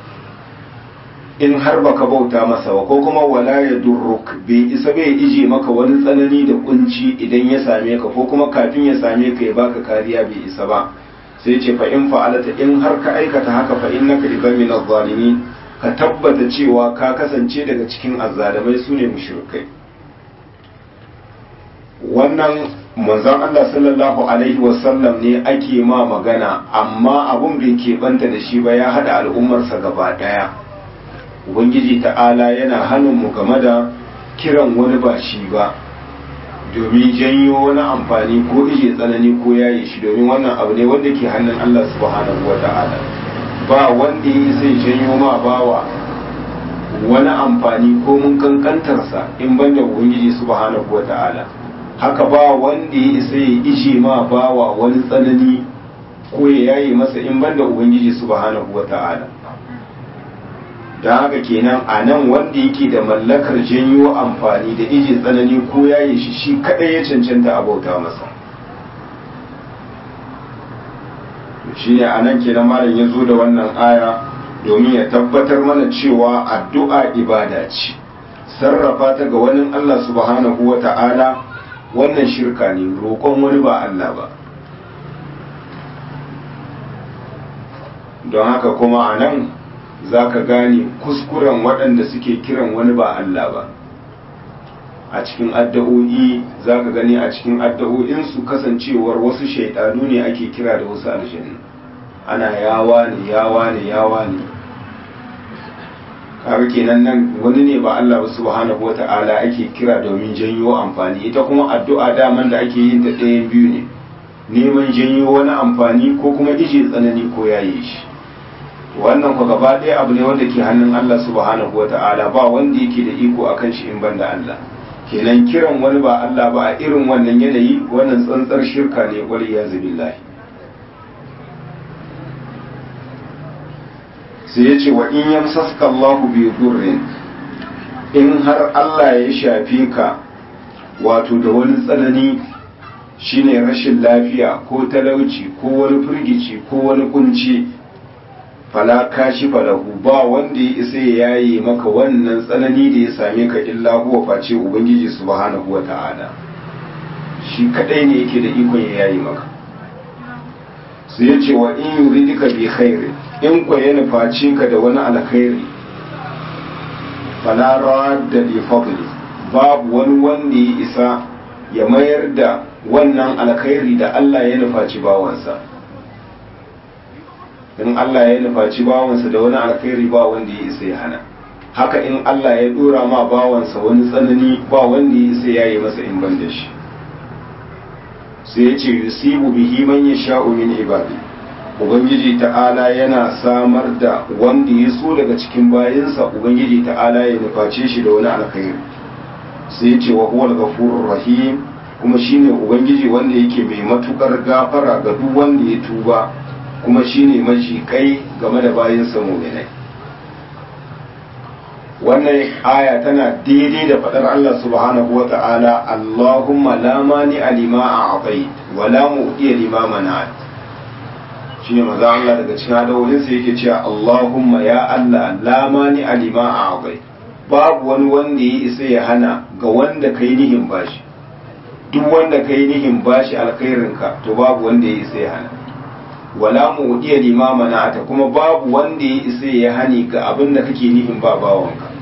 in har baka bauta masa ba ko kuma wala ya durruk bai isa bai ije maka wani tsanani da kunci idan ya same ka ko kuma kafin ya same ka ya baka kariya bai isa ba sai ce fa in fa'alata in har ka aikata haka fa innaka idan min az-zalimin ka tabbata cewa ka kasance daga cikin azzalimai sune mushrikai wannan manzon Allah sallallahu alaihi wasallam ne ake ma magana amma abun bai keɓanta da shi ba ya hada al'ummarsa gaba daya ubangiji ta'ala yana hannun mu game da kiran wani ba shi ba domin janyo wani amfani ko ije tsanani ko yaye shi domin wannan abu ne wanda ke hannun Allah subhanahu wa ta'ala ba wanda ya sai janyo ma bawa wani amfani ko mun kankantarsa in banda ubangiji subhanahu wa ta'ala haka ba wanda ya isa ya ije ma bawa wani tsanani ko ya yaye masa in banda ubangiji subhanahu wa ta'ala don haka kenan a nan wanda yake da mallakar janyo amfani da ije tsanani ko yaye shi shi kadai ya cancanta a bauta masa shi ne a nan kenan malam ya zo da wannan aya domin ya tabbatar mana cewa addu'a ibada ce sarrafa ta ga wani Allah subhanahu wa ta'ala wannan shirka ne roƙon wani ba Allah ba don haka kuma a nan za ka gane kuskuren waɗanda suke kiran wani ba Allah ba a cikin addu'o'i za ka gani a cikin addu'o'insu kasancewar wasu shaidanu ne ake kira da wasu aljannu ana yawa ne yawa ne yawa ne kaga kenan nan wani ne ba Allah ba subhanahu wata'ala ake kira domin janyo amfani ita kuma addu'a daman da ake yin ta ɗayan biyu ne neman janyo wani amfani ko kuma ije tsanani ko yaye shi wannan ku gaba ɗaya abu ne wanda ke hannun Allah subhanahu wata'ala ba wanda yake da iko akan shi in banda Allah kenan kiran wani ba Allah ba a irin wannan yanayi wannan tsantsar shirka ne wal iyazu billahi sai ya ce wa in yamsaska Allahu bi durrin in har Allah ya shafe ka wato da wani tsanani shine rashin lafiya ko talauci ko wani firgici ko wani kunci fala kashi falahu ba wanda ya isa ya yaye maka wannan tsanani da ya same ka illa huwa face ubangiji subhanahu wata'ala shi kadai ne yake da ikon ya yaye maka sai ya ce wa in yuridika bi khairi in ko ya nufaci ka da wani alkhairi fala radda li fadli babu wani wanda ya isa ya mayar da wannan alkhairi da Allah ya nufaci bawansa in Allah ya nufaci bawansa da wani alkhairi ba wanda ya isa ya hana haka in Allah ya dora ma bawansa wani tsanani ba wanda ya isa ya yi masa in ban da shi sai ya ce yusibu bihi man yasha'u min ibadi ubangiji ta'ala yana samar da wanda ya so daga cikin bayinsa ubangiji ta'ala ya nuface shi da wani alkhairi sai ya ce wa huwal ghafurur rahim kuma shine ubangiji wanda yake mai matukar gafara ga duk wanda ya tuba kuma shine kai game da bayinsa mu'minai wannan aya tana daidai da faɗar Allah subhanahu wa ta'ala Allahumma la mani alima a abai wa la mu'diya lima mana'at shine maza Allah daga cikin adawolin sa yake cewa Allahumma ya Allah la mani alima a abai babu wani wanda ya isa ya hana ga wanda kai nihin bashi duk wanda kai nihin bashi alkhairinka to babu wanda ya isa ya hana wala mu iya limama na ta kuma babu wanda ya isa ya hani ga abin da kake nihin ba bawanka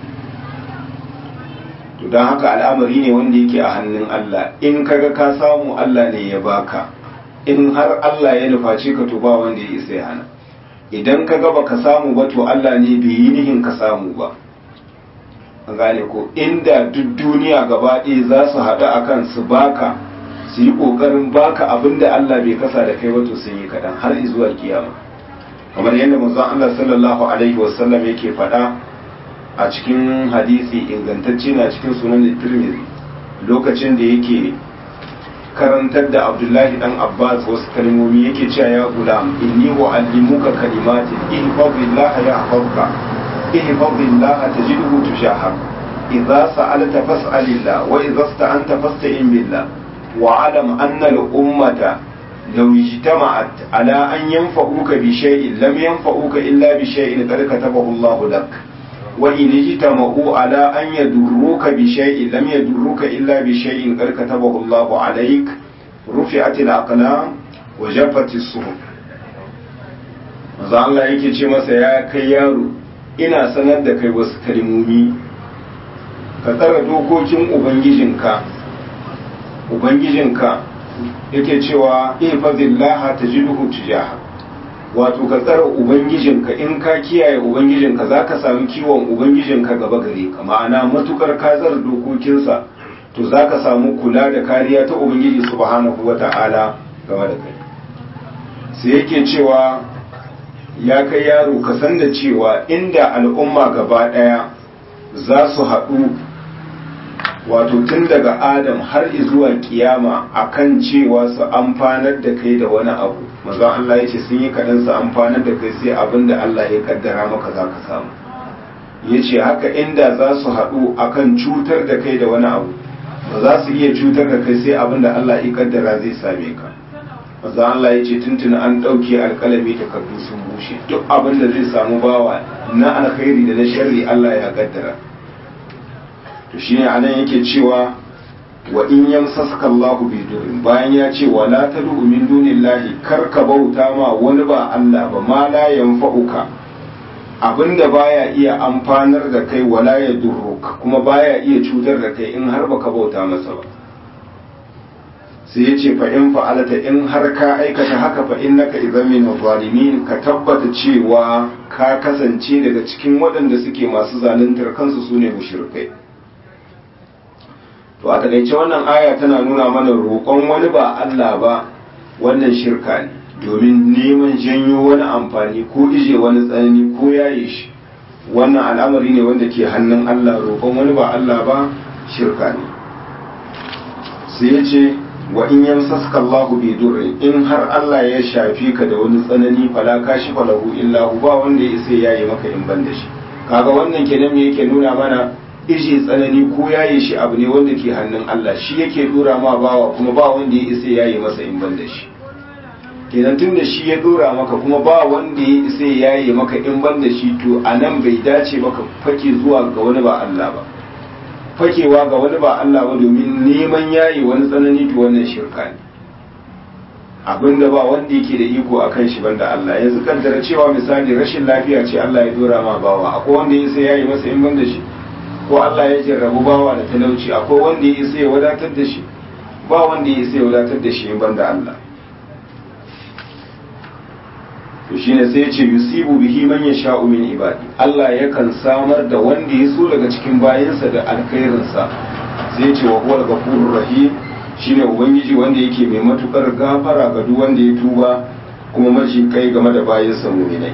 to don haka al'amari ne wanda yake a hannun Allah in kaga ka samu Allah ne ya baka in har Allah ya nufaci ka to ba wanda ya isa ya hana idan kaga baka samu ba to Allah ne bai yi nihin ka samu ba an gane ko inda duk duniya gaba ɗaya za su haɗu akan su baka su yi ƙoƙarin baka abin da Allah bai kasa da kai wato sun yi kaɗan har zuwa kiyama kamar yadda manzon Allah sallallahu alaihi wasallam yake faɗa a cikin hadisi ingantacce na cikin sunan Tirmidhi lokacin da yake karantar da abdullahi dan abbas wasu kalmomi yake cewa ya gulam inni uallimuka kalimatin ihfazillah yahfazka ihfazillah tajidhu tushahak idza sa'alta fas'alillah wa idza ista'anta fasta'in billah wa alam anna al-ummata law ijtama'at ala an yanfa'uka bi shay'in lam yanfa'uka illa bi shay'in qad katabahu Allah lak وإن اجتمعوا على أن يدروك بشيء لم يدروك إلا بشيء قد كتبه الله عليك رفعت الأقلام وجفت الصحف maza Allah yake ce masa ya kai yaro ina sanar da kai wasu kalmomi ka tsara dokokin ubangijinka ubangijinka yake cewa ihfazillaha tajiduhu tujaha wato ka tsara ubangijinka in ka kiyaye ubangijinka za ka sami kiwon ubangijinka gaba gare ka ma'ana matukar ka tsara dokokinsa to za ka samu kula da kariya ta ubangiji subhanahu wa ta'ala game da kai sai yake cewa ya kai yaro ka san da cewa inda al'umma gaba ɗaya za su haɗu wato tun daga adam har zuwa kiyama akan cewa su amfanar da kai da wani abu maza Allah ya ce sun yi kaɗan su amfanar da kai sai abin da Allah ya kaddara maka za ka samu ya ce haka inda za su haɗu akan cutar da kai da wani abu ba za su iya cutar da kai sai abin da Allah ya kaddara zai same ka maza Allah ya ce tuntuna an ɗauke alƙalami takardu sun bushe duk abin da zai samu bawa na alkhairi da na sharri Allah ya kaddara to shine anan yake cewa wa in yamsaska Allahu bi durrin bayan ya ce wala tad'u min dunillahi kar ka bauta ma wani ba Allah ba ma la yanfa'uka abinda baya iya amfanar da kai wala ya durruka kuma baya iya cutar da kai in har baka bauta masa ba sai ya ce fa in fa'alata in har ka aikata haka fa innaka idan min zalimin ka tabbata cewa ka kasance daga cikin waɗanda suke masu zaluntar kansu sune mushrikai to a takaice wannan aya tana nuna mana roƙon wani ba Allah ba wannan shirka ne domin neman janyo wani amfani ko ije wani tsanani ko yaye shi wannan al'amari ne wanda ke hannun Allah roƙon wani ba Allah ba shirka ne sai ya ce wa in yamsaska Allahu bi durrin in har Allah ya shafi ka da wani tsanani fala kashi falahu illa hu ba wanda ya isa yayi maka in ban da shi kaga wannan kenan me yake nuna mana ishe tsanani ko yaye shi abu ne wanda ke hannun Allah shi yake dora ma bawa kuma ba wanda ya isa yaye masa in ban da shi kenan tun da shi ya dora maka kuma ba wanda ya isa yaye maka in ban da shi to a nan bai dace maka fake zuwa ga wani ba Allah ba fakewa ga wani ba Allah ba domin neman yaye wani tsanani to wannan shirka ne abinda ba wanda yake da iko akan shi banda Allah yanzu kaddara cewa misali rashin lafiya ce Allah ya dora ma bawa akwai wanda ya isa yaye masa in ban da shi ko Allah ya jarrabu bawa da talauci akwai wanda ya isa ya wadatar da shi ba wanda ya isa ya wadatar da shi banda Allah to shine sai ya ce yusibu bihi man yasha'u min ibadi Allah yakan samar da wanda ya so daga cikin bayansa da alkhairinsa sai ya ce wa huwal ghafurur rahim shine ubangiji wanda yake mai matukar gafara ga duk wanda ya tuba kuma maji kai game da bayansa mu'minai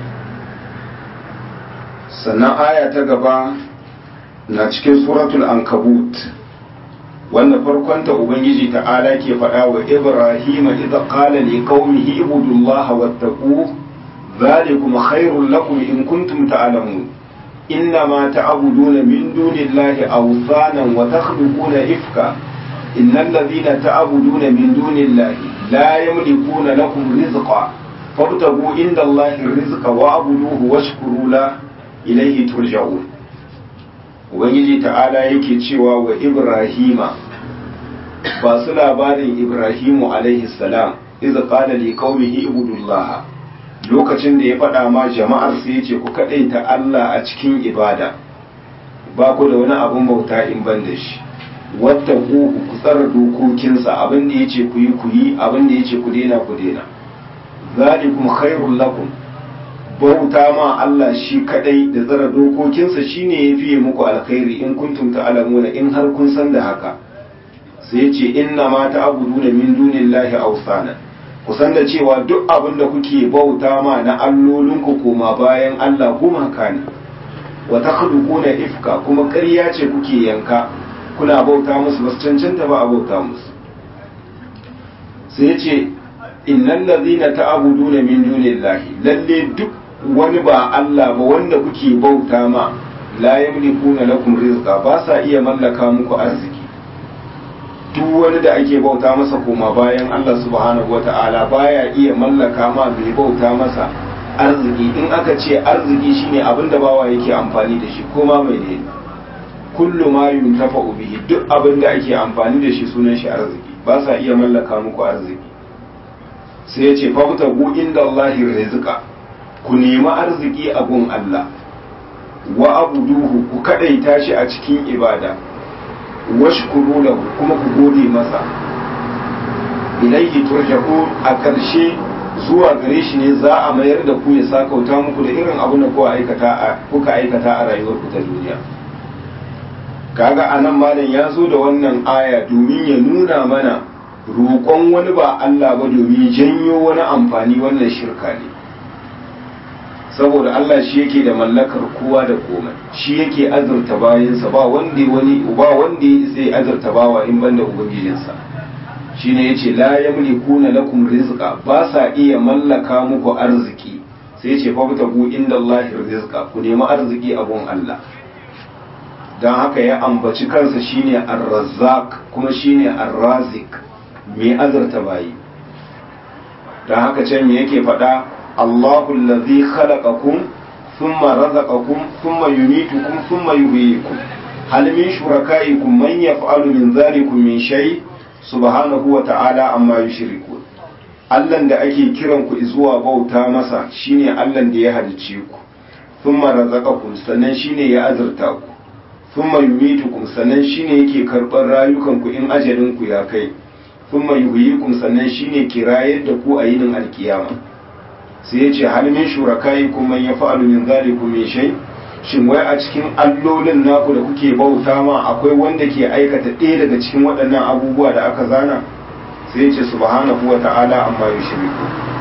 sannan aya ta gaba na cikin suratul ankabut wanda farkonta ubangiji ta'ala ke faɗa wa ibrahima idza qala li qaumihi ibudullaha wattaqu dhalikum khairul lakum in kuntum ta'lamun إنما تعبدون من دون الله أوثانا وتخلقون إفكا إن الذين تعبدون من دون الله لا يملكون لكم رزقا فابتغوا عند الله الرزق واعبدوه واشكروا له إليه ترجعون ubangiji ta'ala yake cewa wa ibrahima ba su labarin ibrahimu alaihi salam iza qala li qaumihi ibudullah lokacin da ya faɗa ma jama'ar su yace ku kadaita Allah a cikin ibada ba ku da wani abun bauta in ban da shi wattaku ku tsara dokokinsa abin da yace ku yi ku yi abin da yace ku daina ku daina zalikum khairul lakum bauta ma Allah shi kadai da tsara dokokinsa shine ya fiye muku alkhairi in kuntum ta'lamuna in har kun san da haka sai ya ce inna ma ta'buduna min dunillahi awsana ku san da cewa duk abin da kuke bauta ma na allolinku koma bayan Allah gumaka ne wa takhluquna ifka kuma ƙarya ce kuke yanka kuna bauta musu ba su cancanta ba a bauta musu sai ce innal ladhina ta'buduna min dunillahi lalle duk wani ba Allah ba wanda kuke bauta ma la yamlikuna lakum rizqa ba sa iya mallaka muku arziki duk wani da ake bauta masa koma bayan Allah subhanahu wata'ala baya iya mallaka ma bai bauta masa arziki in aka ce arziki shine abin da bawa yake amfani da shi koma mai ne kullu ma yuntafa bihi duk abin da ake amfani da shi sunan shi arziki ba sa iya mallaka muku arziki sai ya ce fabtagu inda Allahi rizqa ku nemi arziki a gun Allah wa abuduhu ku kadaita shi a cikin ibada washkuru lahu kuma ku gode masa ilaihi turja'un a ƙarshe zuwa gare shi ne za a mayar da ku ya sakauta muku da irin abin da kuka aikata a kuka aikata a rayuwar ku ta duniya kaga anan malam ya zo da wannan aya domin ya nuna mana roƙon wani ba Allah ba domin janyo wani amfani wannan shirka ne saboda Allah shi yake da mallakar kowa da komai shi yake azurta bayansa ba wanda wani ba wanda ya sai azurta bawa in banda ubangijinsa shine yace la yamlikuna lakum rizqa ba sa iya mallaka muku arziki sai yace fa butagu inda Allah rizqa ku nemi arziki a gun Allah dan haka ya ambaci kansa shine ar-razzaq kuma shine ar-razik mai azurta bayi dan haka can me yake faɗa الله الذي خلقكم ثم رزقكم ثم يميتكم ثم يحييكم هل من شركائكم من يفعل من ذلكم من شيء سبحانه وتعالى عما يشركون Allahn da ake kiran ku zuwa bauta masa shine Allahn da ya halicce ku thumma razaqakum sannan shine ya azurta ku thumma yumitukum sannan shine yake karɓar rayukan ku in ajalin ku ya kai thumma yuhyikum sannan shine kirayar da ku a yinin alkiyama sai ya ce halmin shurakai kuma ya fa'alu min zalikum min shay shin wai a cikin allolin naku da kuke bauta ma akwai wanda ke aikata ɗaya daga cikin waɗannan abubuwa da aka zana sai ya ce subhanahu wa ta'ala amma yushriku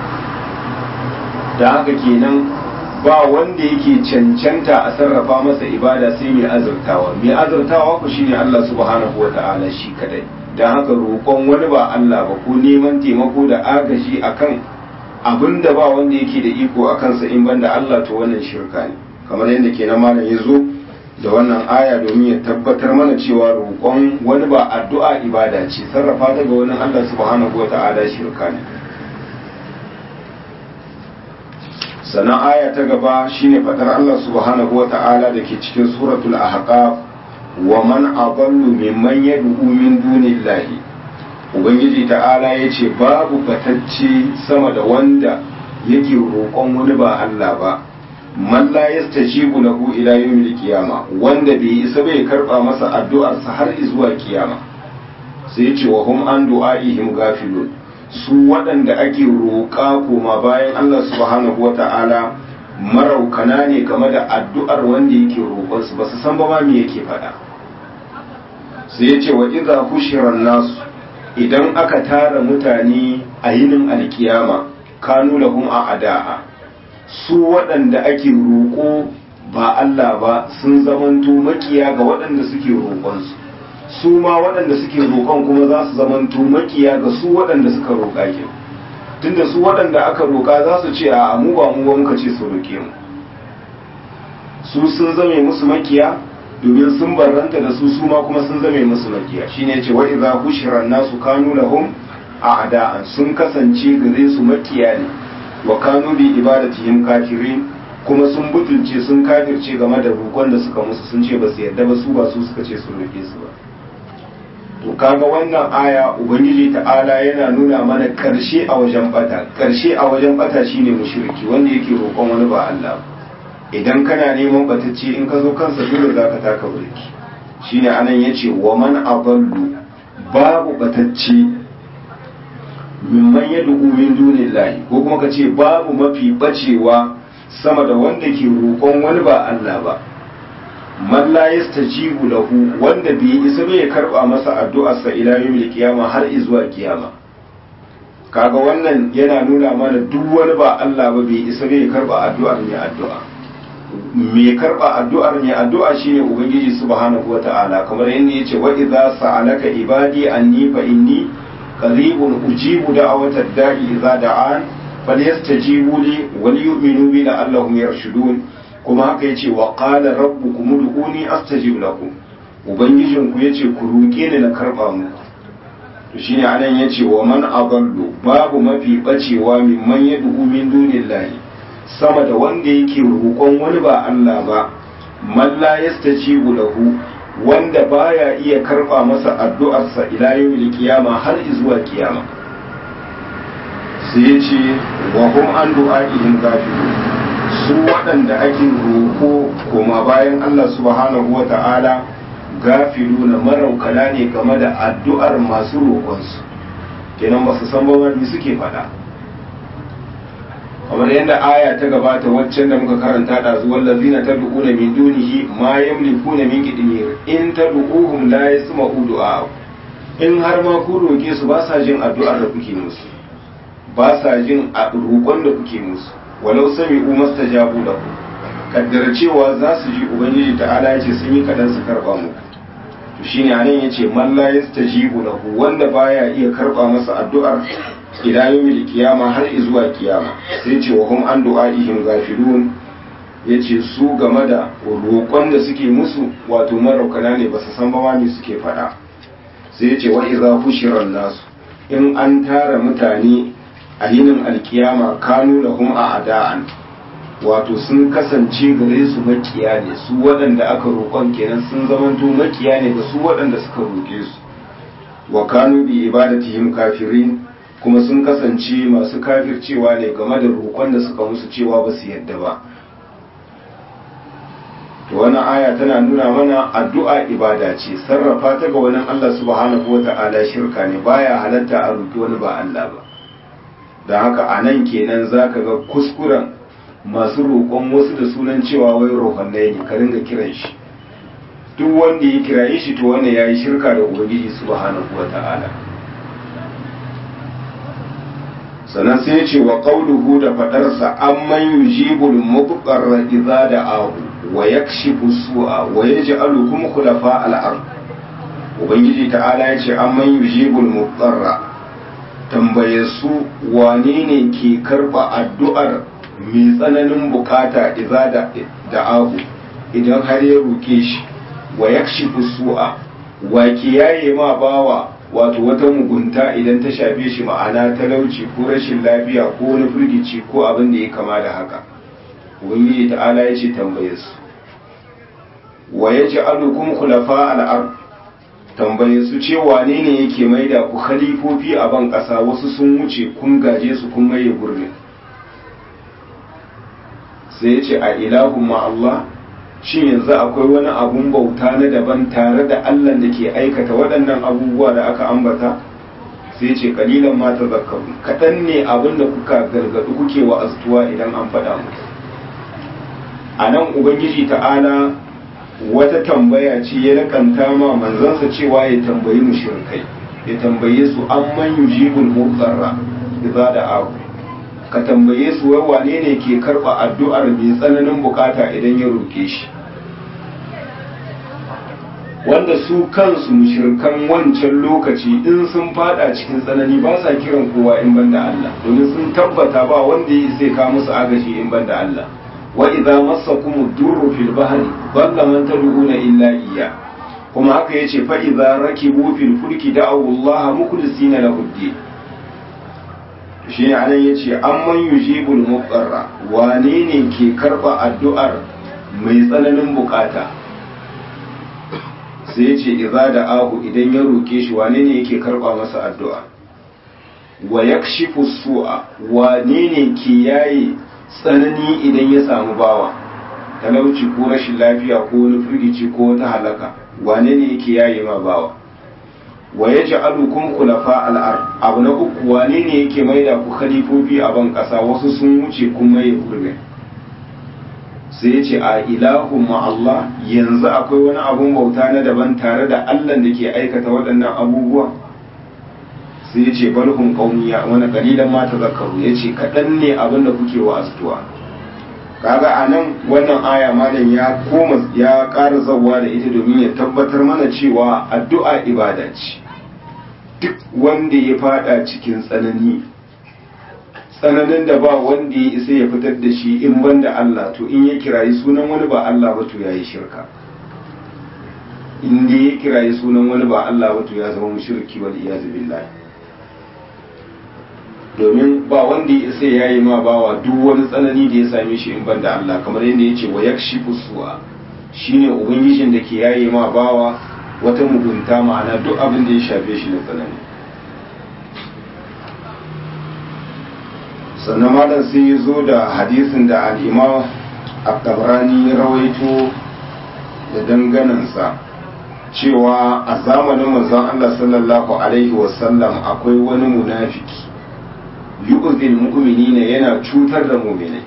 da haka kenan ba wanda yake cancanta a sarrafa masa ibada sai mai azurtawa mai azurtawa ku shine Allah subhanahu wa ta'ala shi kadai dan haka roƙon wani ba Allah ba ko neman taimako da agaji akan abin da ba wanda yake da iko a kansa in banda Allah to wannan shirka ne kamar yadda ke na malam ya zo da wannan aya domin ya tabbatar mana cewa roƙon wani ba addu'a ibada ce sarrafa daga wani Allah subhanahu wa ta'ala shirka ne sannan aya ta gaba shine fadar Allah subhanahu wa ta'ala da ke cikin suratul ahqaf wa man adallu mimman yad'u min dunillahi ubangiji ta'ala ya ce babu batacce sama da wanda yake roƙon wani ba Allah ba man la yastajibu lahu ila yawmil qiyama wanda bai isa bai karba masa addu'arsa har zuwa kiyama sai ce wa hum an du'aihim gafilun su waɗanda ake roƙa koma bayan Allah subhanahu wata'ala maraukana ne game da addu'ar wanda yake roƙon su ba su san ba ma me yake faɗa sai ya ce wa idza hushiran nasu idan aka tara mutane a yinin alkiyama kanu lahum a ada'a su waɗanda ake roƙo ba Allah ba sun zamanto makiya ga waɗanda suke roƙonsu su ma waɗanda suke roƙon kuma za su zamanto makiya ga su waɗanda suka roƙa ke tunda su waɗanda aka roƙa za su ce a mu ba mu ba muka ce su roƙe mu su sun zame musu makiya domin sun barranta da su su ma kuma sun zame musu makiya shine ce wa idza hushira nasu kanu lahum a'da'an sun kasance gare su makiya ne wa kanu bi ibadatihim kafirin kuma sun butulce sun kafirce game da roƙon da suka musu sun ce ba su yarda ba su ba su suka ce sun roƙe su ba to kaga wannan aya ubangiji ta'ala yana nuna mana karshe a wajen bata karshe a wajen bata shine mushriki wanda yake roƙon wani ba Allah idan kana neman batacce in ka zo kansa dole zaka taka burki shine anan yace wa man adallu babu batacce mimman yad'u min dunillahi ko kuma kace babu mafi bacewa sama da wanda ke roƙon wani ba Allah ba man la yastajibu lahu wanda bai isa bai karba masa addu'arsa ila yawmil qiyama har zuwa kiyama kaga wannan yana nuna mana duk wani ba Allah ba bai isa bai karba addu'ar mai addu'a mai karba addu'ar mai addu'a shine ubangiji subhanahu wata'ala kamar yadda yace wa idza sa'alaka ibadi anni fa inni qaribun ujibu da'awatad da'i idza da'an falyastajibu li wal yu'minu bi la'allahum yarshudun kuma haka yace wa qala rabbukum ud'uni astajib lakum ubangijinku yace ku roke ni na karba muku to shine anan yace wa man adallu babu mafi bacewa mimman yad'u min dunillahi sama da wanda yake roƙon wani ba Allah ba man la yastajibu lahu wanda baya iya karba masa addu'arsa ila yawmil qiyama har zuwa kiyama sai yace wa hum an du'a'ihim gafilun su waɗanda ake roƙo koma bayan Allah subhanahu wa ta'ala gafiluna maraukala ne game da addu'ar masu roƙonsu kenan ba su san ba wani suke faɗa kamar yadda aya ta gabata waccan da muka karanta da zuwan lazina ta du'una min dunihi ma yamlikuna min qidmir in tad'uhum la yasma'u du'a in har ma ku roke su ba sa jin addu'ar da kuke musu ba sa jin roƙon da kuke musu walau sami'u mastajabu lahu kaddara cewa za su ji ubangiji ta'ala ya ce sun yi kadan su karba muku to shine anan yace man la yastajibu lahu wanda baya iya karba masa addu'ar ila yawmil qiyama har zuwa kiyama sai ce wa hum an du'aihim ghafilun yace su game da roƙon da suke musu wato maraukana ne ba su san ba wani suke faɗa sai yace wa idza hushira nasu in an tara mutane a yinin alkiyama kanu lahum a ada'an wato sun kasance gare su makiya ne su waɗanda aka roƙon kenan sun zamanto makiya ne ga su waɗanda suka roƙe su wa kanu bi ibadatihim kafirin kuma sun kasance masu kafircewa ne game da roƙon da suka musu cewa ba su yadda ba to wannan aya tana nuna mana addu'a ibada ce sarrafa ta ga wani Allah subhanahu wata'ala shirka ne baya halatta a roƙi wani ba Allah ba da haka a nan kenan zaka ga kuskuren masu roƙon wasu da sunan cewa wai rohannai ne ka ringa kiran shi duk wanda ya kiraye shi to wannan yayi shirka da ubangiji subhanahu wata'ala sannan sai ya ce wa qauluhu da fadarsa amman yujibul mubqarra idza da'ahu wa yakshifu su'a wa yaj'alukum khulafa al-ard ubangiji ta'ala ya ce amman yujibul mubqarra tambaye su wane ne ke karba addu'ar mai tsananin bukata idza da'ahu idan har ya roke shi wa yakshifu su'a wa ke yaye ma bawa wato wata mugunta idan ta shafe shi ma'ana talauci ko rashin lafiya ko wani firgici ko abin da ya kama da haka ubangiji ta'ala ya ce tambaye su wa ya ji alukum khulafa al'ar tambaye su ce wane ne yake maida ku khalifofi a ban ƙasa wasu sun wuce kun gaje su kun maye gurbin sai ya ce a ilahun ma Allah shin yanzu akwai wani abun bauta na daban tare da Allah da ke aikata waɗannan abubuwa da aka ambata sai ce kalilan ma ta zakaru kaɗan ne abin da kuka gargaɗu kuke wa astuwa idan an faɗa muku a nan ubangiji ta'ala wata tambaya ce ya lakanta ma manzansa cewa ya tambayi mushrikai ya tambaye su an man yujibul mutsarra idza da aku ka tambaye su wai wane ne ke karɓa addu'ar mai tsananin bukata idan ya roke shi wanda su kansu mushirkan wancan lokaci in sun fada cikin tsanani ba sa kiran kowa in banda Allah domin sun tabbata ba wanda ya sai ka musu agaji in banda Allah wa idza massakum durru fil bahri dhalla man tad'una illa iyya kuma haka yace fa idza rakibu fil fulki da'u Allah mukhlisina lahu ad shi anan yace amman yujibul muqarra wane ne ke karba addu'ar mai tsananin bukata sai ce iza da ahu idan ya roke shi wane ne yake karba masa addu'a wa yakshifu su'a wane ne ke yaye tsanani idan ya samu bawa talauci ko rashin lafiya ko wani firgici ko wata halaka wane ne yake yaye ma bawa wa yaj'alukum khulafa al-ard abu na uku wane ne yake maida ku khalifofi a ban kasa wasu sun wuce kuma ya gurbin sai ya ce a ilahun Allah yanzu akwai wani abun bauta na daban tare da Allah da ke aikata waɗannan abubuwa sai ya ce balhun ƙauniya wani ƙalilan mata zakaru ya ce kaɗan ne abin da kuke wa astuwa kaga a nan wannan aya malam ya koma ya ƙara zawa da ita domin ya tabbatar mana cewa addu'a ibada ce duk wanda ya fada cikin tsanani tsananin da ba wanda ya isa ya fitar da shi in banda Allah to in ya kirayi sunan wani ba Allah ba to yayi shirka in dai ya kirayi sunan wani ba Allah ba to ya zama mushriki wal iyaz billahi domin ba wanda ya isa yayi ma bawa duk wani tsanani da ya same shi in banda Allah kamar yadda yace wa yakshifu su'a shine ubangijin da ke yayi ma bawa wata mugunta ma'ana duk abin da ya shafe shi na tsanani sannan malam sai ya zo da hadisin da al'imam abdabrani ya rawaito da danganansa cewa a zamanin manzon Allah sallallahu alaihi wasallam akwai wani munafiki yu'zil mu'minina yana cutar da mu'minai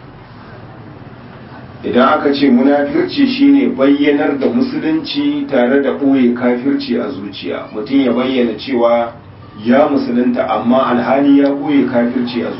idan aka ce munafirci shine bayyanar da musulunci tare da ɓoye kafirci a zuciya mutum ya bayyana cewa ya musulunta amma alhali ya ɓoye kafirci a zuciya